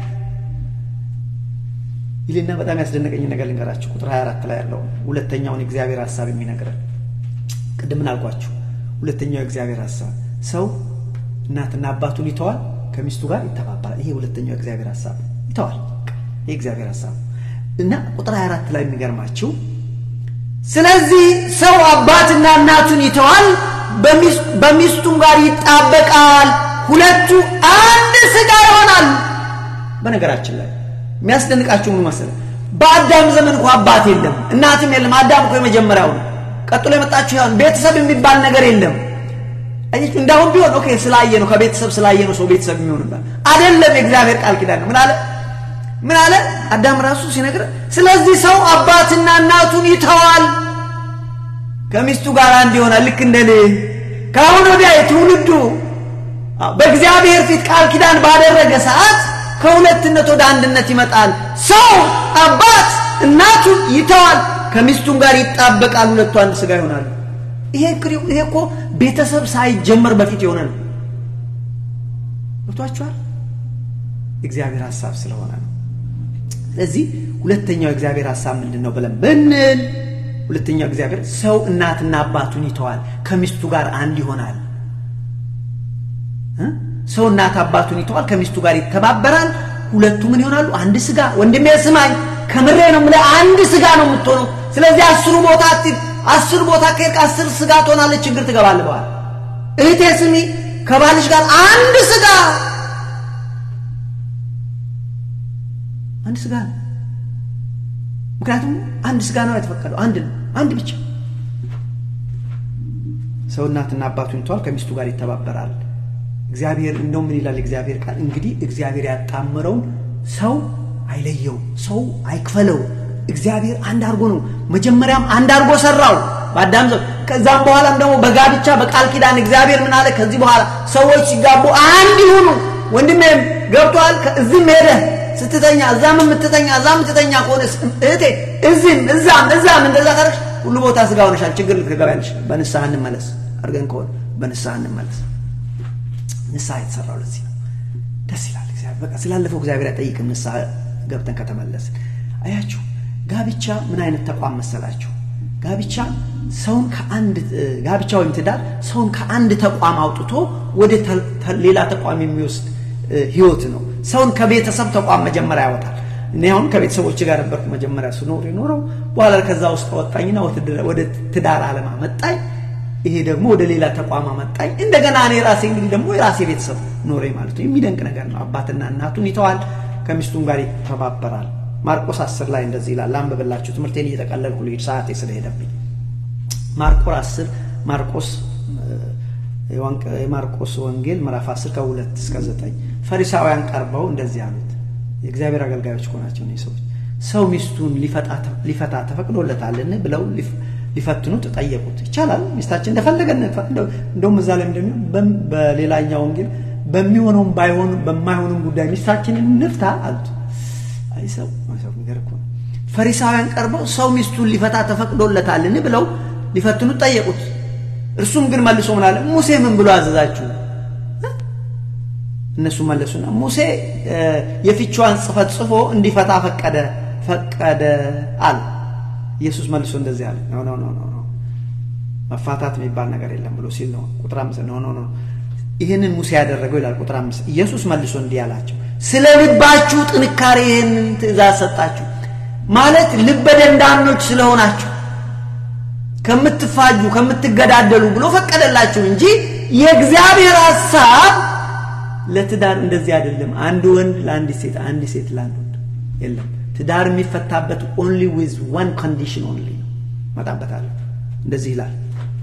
ይልና በጣም ያስደነቀኝ ነገር ልንገራችሁ። ቁጥር 24 ላይ ያለው ሁለተኛውን የእግዚአብሔር ሀሳብ የሚነግረን ቅድምን አልኳችሁ። ሁለተኛው የእግዚአብሔር ሀሳብ ሰው እናትና አባቱን ይተዋል፣ ከሚስቱ ጋር ይተባበራል። ይሄ ሁለተኛው የእግዚአብሔር ሀሳብ ይተዋል። ይሄ እግዚአብሔር ሀሳብ እና ቁጥር 24 ላይ የሚገርማችሁ ስለዚህ ሰው አባትና እናቱን ይተዋል፣ በሚስቱም ጋር ይጣበቃል፣ ሁለቱ አንድ ስጋ ይሆናሉ። በነገራችን ላይ የሚያስደንቃችሁ ምን መሰለህ? በአዳም ዘመን እኮ አባት የለም እናትም የለም። አዳም እኮ የመጀመሪያው ነው። ቀጥሎ የመጣችሁ ያን ቤተሰብ የሚባል ነገር የለም። አያችሁ፣ እንዳሁን ቢሆን ኦኬ፣ ስላየ ነው ከቤተሰብ ስላየ ነው ሰው ቤተሰብ የሚሆንበት አይደለም። የእግዚአብሔር ቃል ኪዳን ነው። ምን አለ ምን አለ አዳም ራሱ ሲነግር፣ ስለዚህ ሰው አባትና እናቱን ይተዋል ከሚስቱ ጋር አንድ ይሆናል። ልክ እንደ እኔ ከአሁን ወዲያ የትውልዱ በእግዚአብሔር ፊት ቃል ኪዳን ባደረገ ሰዓት ከሁለትነት ወደ አንድነት ይመጣል። ሰው አባት እናቱን ይተዋል፣ ከሚስቱም ጋር ይጣበቃል፣ ሁለቱ አንድ ሥጋ ይሆናሉ። ይሄ ይሄ እኮ ቤተሰብ ሳይጀመር በፊት የሆነ ነው። ገብቷችኋል? እግዚአብሔር ሐሳብ ስለሆነ ነው። ስለዚህ ሁለተኛው እግዚአብሔር ሐሳብ ምንድን ነው ብለን ብንል ሁለተኛው እግዚአብሔር ሰው እናትና አባቱን ይተዋል ከሚስቱ ጋር አንድ ይሆናል። ሰው እናት አባቱን ይተዋል ከሚስቱ ጋር ይተባበራል። ሁለቱ ምን ይሆናሉ? አንድ ሥጋ። ወንድሜ ስማኝ፣ ከምሬ ነው የምልህ፣ አንድ ሥጋ ነው የምትሆነው። ስለዚህ አስሩ ቦታ አትሂድ። አስር ቦታ ከሄድክ አስር ሥጋ ትሆናለች፣ ችግር ትገባለህ በኋላ። እህቴ ስሚ፣ ከባልሽ ጋር አንድ ሥጋ አንድ ሥጋ ነው። ምክንያቱም አንድ ሥጋ ነው የተፈቀደው፣ አንድ ነው፣ አንድ ብቻ። ሰው እናትና አባቱን ይተዋል ከሚስቱ ጋር ይተባበራል። እግዚአብሔር እንደው ምን ይላል እግዚአብሔር ቃል እንግዲህ እግዚአብሔር ያጣመረውን ሰው አይለየው፣ ሰው አይክፈለው። እግዚአብሔር አንድ አድርጎ ነው መጀመሪያም አንድ አድርጎ ሰራው በአዳም ዘ ከዛም በኋላም ደግሞ በጋብቻ በቃል ኪዳን እግዚአብሔር ምን አለ? ከዚህ በኋላ ሰዎች ሲጋቡ አንድ ይሁኑ። ወንድሜም ገብቶሃል? እዚህም ሄደህ ስትተኛ እዛም የምትተኛ እዛም የምትተኛ ከሆነ እህቴ እዚህም እዛም እዛም እንደዛ ካረግሽ ሁሉ ቦታ ሥጋ ሆነሻል። ችግር ልትገባያለሽ። በንስሐ እንመለስ አድርገን ከሆነ በንስሐ እንመለስ። ንስሐ የተሰራው ለዚህ ነው። ደስ ይላል። እግዚአብሔር በቃ ስላለፈው እግዚአብሔር አይጠይቅም። ንስሐ ገብተን ከተመለስን አያችሁ። ጋብቻ ምን አይነት ተቋም መሰላችሁ? ጋብቻ ሰውን ከአንድ ጋብቻ ወይም ትዳር ሰውን ከአንድ ተቋም አውጥቶ ወደ ሌላ ተቋም የሚወስድ ህይወት ነው። ሰውን ከቤተሰብ ተቋም መጀመሪያ ያወጣል። እኔ አሁን ከቤተሰቦች ጋር ነበርኩ መጀመሪያ ስኖር የኖረው በኋላ ከዛ ውስጥ አወጣኝና ወደ ትዳር ዓለም አመጣኝ። ይሄ ደግሞ ወደ ሌላ ተቋም አመጣኝ። እንደገና እኔ ራሴ እንግዲህ ደግሞ የራሴ ቤተሰብ ኖሬ ማለት ነው። የሚደንቅ ነገር ነው። አባትና እናቱን ይተዋል፣ ከሚስቱም ጋር ይተባበራል። ማርቆስ አስር ላይ እንደዚህ ይላል። አንብብላችሁ ትምህርቴን እየጠቀለልኩ ልሂድ ሰዓቴ ስለሄደብኝ። ማርቆስ አስር ማርቆስ የማርቆስ ወንጌል ምዕራፍ 10 ከሁለት እስከ ዘጠኝ ፈሪሳውያን ቀርበው እንደዚህ አሉት። የእግዚአብሔር አገልጋዮች እኮ ናቸው እነዚህ ሰዎች። ሰው ሚስቱን ሊፈታ ተፈቅዶለታልን ብለው ሊፈትኑት ጠየቁት። ይቻላል ሚስታችን እንደፈለገ እንደውም እዛ ላይ እንደሚሆን በሌላኛው ወንጌል በሚሆነውም ባይሆን በማይሆንም ጉዳይ ሚስታችንን እንፍታ አሉት። አይ ሰው ሰው ነገር እኮ ነው። ፈሪሳውያን ቀርበው ሰው ሚስቱን ሊፈታ ተፈቅዶለታልን ብለው ሊፈትኑት ጠየቁት። እርሱም ግን መልሶ ምን አለ? ሙሴ ምን ብሎ አዘዛችሁ? እነሱ መለሱና ሙሴ የፍቿን ጽሕፈት ጽፎ እንዲፈታ ፈቀደ ፈቀደ አሉ። ኢየሱስ መልሶ እንደዚህ አለ፣ ኖ ኖ ኖ ኖ መፋታት የሚባል ነገር የለም ብሎ ሲል ነው። ቁጥር አምስት ኖ ኖ ኖ ይህንን ሙሴ ያደረገው ይላል። ቁጥር አምስት ኢየሱስ መልሶ እንዲህ አላቸው፣ ስለ ልባችሁ ጥንካሬ ይህንን ትእዛዝ ሰጣችሁ ማለት ልበ ደንዳኖች ስለሆናችሁ ከምትፋጁ ከምትገዳደሉ ብሎ ፈቀደላችሁ እንጂ የእግዚአብሔር ሐሳብ ለትዳር እንደዚህ አይደለም። አንድ ወንድ ለአንድ ሴት፣ አንድ ሴት ለአንድ ወንድ የለም። ትዳር የሚፈታበት ኦንሊ ዊዝ ዋን ኮንዲሽን ኦንሊ ነው። መጣበታለሁ። እንደዚህ ይላል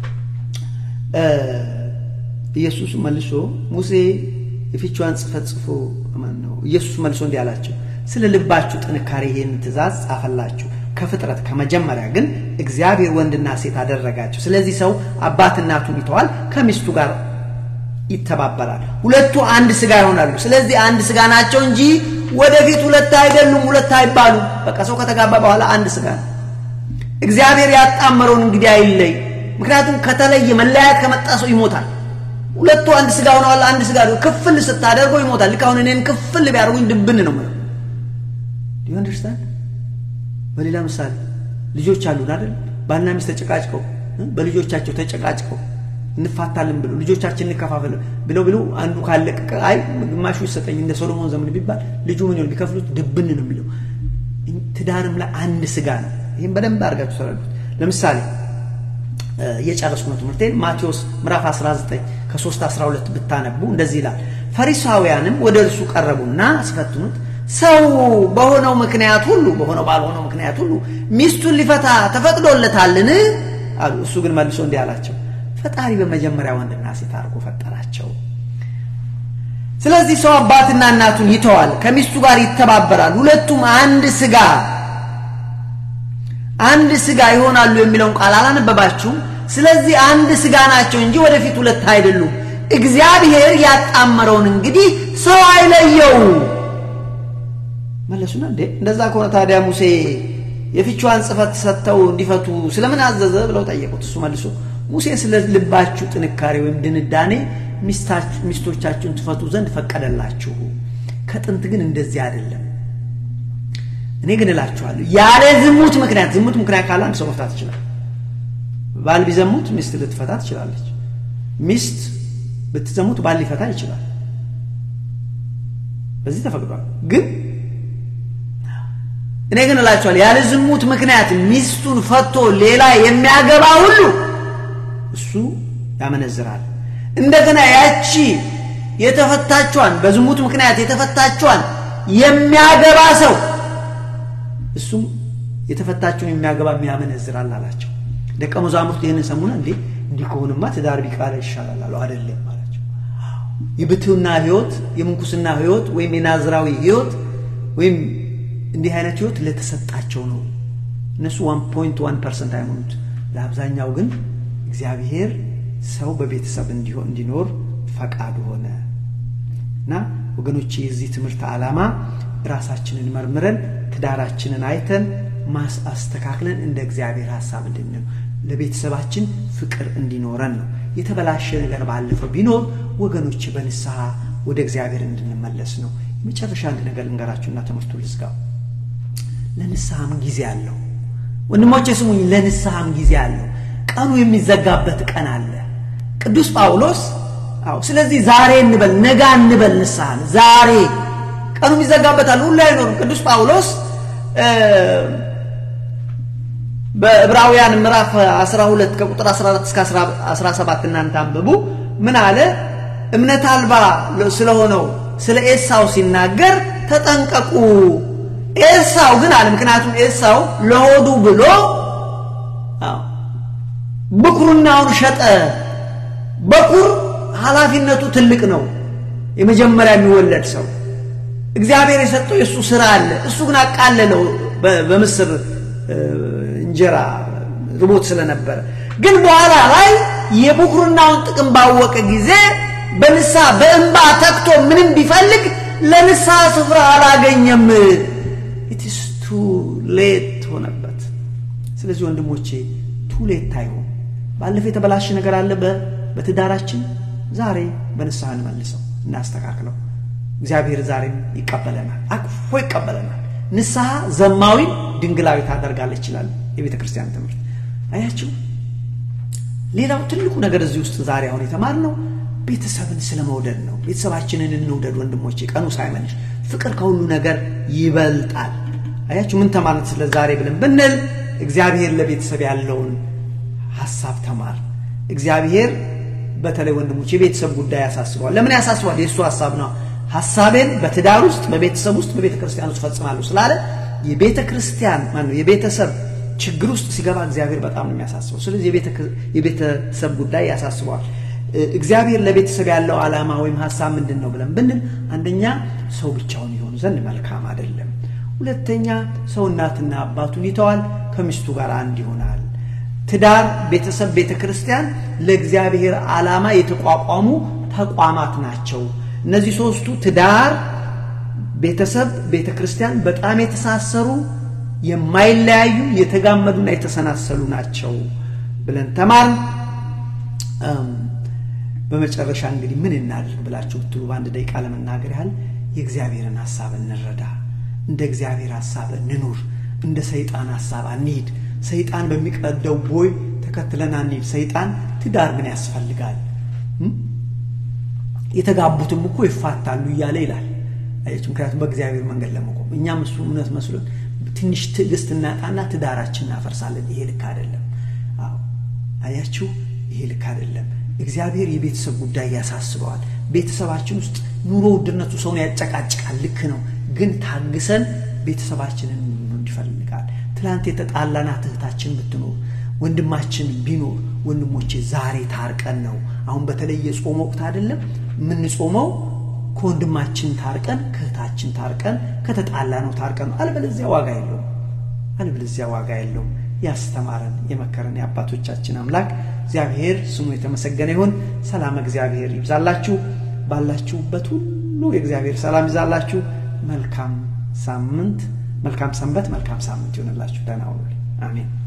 ኢየሱስ መልሶ ሙሴ የፍቿን ጽሕፈት ጽፎ ነው። ኢየሱስ መልሶ እንዲህ አላቸው፣ ስለ ልባችሁ ጥንካሬ ይህን ትእዛዝ ጻፈላችሁ ከፍጥረት ከመጀመሪያ ግን እግዚአብሔር ወንድና ሴት አደረጋቸው። ስለዚህ ሰው አባት እናቱን ይተዋል፣ ከሚስቱ ጋር ይተባበራል፣ ሁለቱ አንድ ስጋ ይሆናሉ። ስለዚህ አንድ ስጋ ናቸው እንጂ ወደፊት ሁለት አይደሉም፣ ሁለት አይባሉ። በቃ ሰው ከተጋባ በኋላ አንድ ስጋ ነው። እግዚአብሔር ያጣመረውን እንግዲህ አይለይ። ምክንያቱም ከተለየ መለያየት ከመጣ ሰው ይሞታል። ሁለቱ አንድ ስጋ ሆነዋል። አንድ ስጋ ክፍል ስታደርገው ይሞታል። ልክ አሁን እኔን ክፍል ቢያደርጉኝ ድብን ነው የምለው። ዩ አንደርስታንድ በሌላ ምሳሌ ልጆች አሉን አይደል? ባልና ሚስት ተጨቃጭቀው በልጆቻቸው ተጨቃጭቀው እንፋታለን ብለው ልጆቻችን እንከፋፈል ብለው ብለው አንዱ ካለቀቀ አይ ግማሹ ይሰጠኝ እንደ ሶሎሞን ዘመን ቢባል ልጁ ምን ይሆን ቢከፍሉት ድብን ነው የሚለው። ትዳርም ላይ አንድ ስጋ ነው። ይህም በደንብ አድርጋችሁ ተረዱት። ለምሳሌ እየጨረስኩ ነው ትምህርቴን። ማቴዎስ ምዕራፍ 19 ከ3 12 ብታነቡ እንደዚህ ይላል። ፈሪሳውያንም ወደ እርሱ ቀረቡና ሲፈትኑት ሰው በሆነው ምክንያት ሁሉ በሆነው ባልሆነው ምክንያት ሁሉ ሚስቱን ሊፈታ ተፈቅዶለታልን አሉ። እሱ ግን መልሶ እንዲህ አላቸው፣ ፈጣሪ በመጀመሪያ ወንድና ሴት አድርጎ ፈጠራቸው። ስለዚህ ሰው አባትና እናቱን ይተዋል፣ ከሚስቱ ጋር ይተባበራል፣ ሁለቱም አንድ ስጋ አንድ ስጋ ይሆናሉ የሚለውን ቃል አላነበባችሁም? ስለዚህ አንድ ስጋ ናቸው እንጂ ወደፊት ሁለት አይደሉም። እግዚአብሔር ያጣመረውን እንግዲህ ሰው አይለየው። መለሱና እንዴ እንደዛ ከሆነ ታዲያ ሙሴ የፍቿን ጽፈት ሰጥተው እንዲፈቱ ስለምን አዘዘ ብለው ጠየቁት። እሱ መልሶ ሙሴ ስለ ልባችሁ ጥንካሬ ወይም ድንዳኔ ሚስቶቻችሁን ትፈቱ ዘንድ ፈቀደላችሁ። ከጥንት ግን እንደዚህ አይደለም። እኔ ግን እላችኋለሁ ያለ ዝሙት ምክንያት ዝሙት ምክንያት ካለ አንድ ሰው መፍታት ይችላል። ባል ቢዘሙት ሚስት ልትፈታ ትችላለች። ሚስት ብትዘሙት ባል ሊፈታ ይችላል። በዚህ ተፈቅዷል። ግን እኔ ግን እላችኋለሁ ያለ ዝሙት ምክንያት ሚስቱን ፈቶ ሌላ የሚያገባ ሁሉ እሱ ያመነዝራል። እንደገና ያቺ የተፈታቿን በዝሙት ምክንያት የተፈታቿን የሚያገባ ሰው እሱም የተፈታችውን የሚያገባ የሚያመነዝራል አላቸው። ደቀ መዛሙርት ይህንን ሰሙና እንዴ እንዲህ ከሆንማ ትዳር ቢቃለ ይሻላል አሉ። አይደለም አላቸው። የብትውና ህይወት፣ የምንኩስና ህይወት ወይም የናዝራዊ ህይወት ወይም እንዲህ አይነት ህይወት ለተሰጣቸው ነው። እነሱ ዋን ፖይንት ዋን ፐርሰንት አይሆኑት። ለአብዛኛው ግን እግዚአብሔር ሰው በቤተሰብ እንዲኖር ፈቃድ ሆነ እና ወገኖች የዚህ ትምህርት ዓላማ ራሳችንን መርምረን ትዳራችንን አይተን ማስ አስተካክለን እንደ እግዚአብሔር ሀሳብ እንድንል ለቤተሰባችን ፍቅር እንዲኖረን ነው። የተበላሸ ነገር ባለፈው ቢኖር ወገኖች በንስሐ ወደ እግዚአብሔር እንድንመለስ ነው። የመጨረሻ አንድ ነገር ልንገራችሁና ትምህርቱ ልዝጋው። ለንስሐም ጊዜ አለው። ወንድሞቼ ስሙኝ፣ ለንስሐም ጊዜ አለው። ቀኑ የሚዘጋበት ቀን አለ። ቅዱስ ጳውሎስ አዎ፣ ስለዚህ ዛሬ እንበል ነገ እንበል ንስሐን ዛሬ ቀኑ ይዘጋበታል። ሁሉ አይኖርም። ቅዱስ ጳውሎስ በዕብራውያን ምዕራፍ 12 ከቁጥር 14 እስከ 17 እናንተ አንብቡ። ምን አለ? እምነት አልባ ስለሆነው ስለ ኤሳው ሲናገር ተጠንቀቁ። ኤሳው ግን አለ ምክንያቱም ኤሳው ለሆዱ ብሎ ብኩርናውን ሸጠ። በኩር ኃላፊነቱ ትልቅ ነው። የመጀመሪያ የሚወለድ ሰው እግዚአብሔር የሰጠው የእሱ ስራ አለ። እሱ ግን አቃለለው በምስር እንጀራ ርቦት ስለነበረ። ግን በኋላ ላይ የብኩርናውን ጥቅም ባወቀ ጊዜ በንስሐ በእንባ ተክቶ ምንም ቢፈልግ ለንስሐ ስፍራ አላገኘም። ኢትስ ቱ ሌት ሆነበት። ስለዚህ ወንድሞቼ ቱ ሌት አይሆን። ባለፈው የተበላሸ ነገር አለ በትዳራችን፣ ዛሬ በንስሐ እንመልሰው፣ እናስተካክለው። እግዚአብሔር ዛሬም ይቀበለናል፣ አቅፎ ይቀበለናል። ንስሐ ዘማዊ ድንግላዊ ታደርጋለች ይችላል የቤተ ክርስቲያን ትምህርት። አያችሁ፣ ሌላው ትልቁ ነገር እዚህ ውስጥ ዛሬ አሁን የተማርነው ቤተሰብን ስለ መውደድ ነው። ቤተሰባችንን እንውደድ ወንድሞቼ፣ ቀኑ ሳይመንሽ ፍቅር ከሁሉ ነገር ይበልጣል። አያችሁ፣ ምን ተማርን ስለ ዛሬ ብለን ብንል እግዚአብሔር ለቤተሰብ ያለውን ሀሳብ ተማር። እግዚአብሔር በተለይ ወንድሞች የቤተሰብ ጉዳይ ያሳስበዋል። ለምን ያሳስበዋል? የእሱ ሀሳብ ነው። ሀሳቤን በትዳር ውስጥ በቤተሰብ ውስጥ በቤተ ክርስቲያን ውስጥ ፈጽማለሁ ስላለ የቤተ ክርስቲያን ማነው የቤተሰብ ችግር ውስጥ ሲገባ እግዚአብሔር በጣም ነው የሚያሳስበው። ስለዚህ የቤተሰብ ጉዳይ ያሳስበዋል። እግዚአብሔር ለቤተሰብ ያለው ዓላማ ወይም ሀሳብ ምንድን ነው ብለን ብንል አንደኛ ሰው ብቻውን የሆኑ ዘንድ መልካም አይደለም። ሁለተኛ ሰው እናትና አባቱን ይተዋል፣ ከሚስቱ ጋር አንድ ይሆናል። ትዳር፣ ቤተሰብ፣ ቤተ ክርስቲያን ለእግዚአብሔር ዓላማ የተቋቋሙ ተቋማት ናቸው። እነዚህ ሶስቱ ትዳር፣ ቤተሰብ፣ ቤተ ክርስቲያን በጣም የተሳሰሩ የማይለያዩ የተጋመዱና የተሰናሰሉ ናቸው ብለን ተማር። በመጨረሻ እንግዲህ ምን እናድርግ ብላችሁ ብትሉ በአንድ ደቂቃ ለመናገር ያህል የእግዚአብሔርን ሀሳብ እንረዳ። እንደ እግዚአብሔር ሀሳብ እንኑር። እንደ ሰይጣን ሀሳብ አንሂድ። ሰይጣን በሚቀደው ቦይ ተከትለን አንሂድ። ሰይጣን ትዳር ምን ያስፈልጋል? የተጋቡትም እኮ ይፋታሉ እያለ ይላል። አያችሁ፣ ምክንያቱም በእግዚአብሔር መንገድ ለመቆም እኛም እሱ እውነት መስሎን ትንሽ ትዕግስት እናጣና ትዳራችን እናፈርሳለን። ይሄ ልክ አይደለም። አዎ አያችሁ፣ ይሄ ልክ አይደለም። እግዚአብሔር የቤተሰብ ጉዳይ ያሳስበዋል። ቤተሰባችን ውስጥ ኑሮ ውድነቱ ሰውን ያጨቃጭቃል። ልክ ነው። ግን ታግሰን ቤተሰባችንን ይፈልጋል። ትላንት የተጣላናት እህታችን ብትኖር ወንድማችን ቢኖር ወንድሞቼ ዛሬ ታርቀን ነው። አሁን በተለይ የጾም ወቅት አይደለም የምንጾመው ከወንድማችን ታርቀን ከእህታችን ታርቀን ከተጣላ ነው ታርቀን ነው። አልበለዚያ ዋጋ የለውም። አልበለዚያ ዋጋ የለውም። ያስተማረን የመከረን የአባቶቻችን አምላክ እግዚአብሔር ስሙ የተመሰገነ ይሁን። ሰላም እግዚአብሔር ይብዛላችሁ። ባላችሁበት ሁሉ የእግዚአብሔር ሰላም ይዛላችሁ። መልካም ሳምንት መልካም ሰንበት፣ መልካም ሳምንት ይሆንላችሁ። ደህና ሁኑልኝ። አሜን።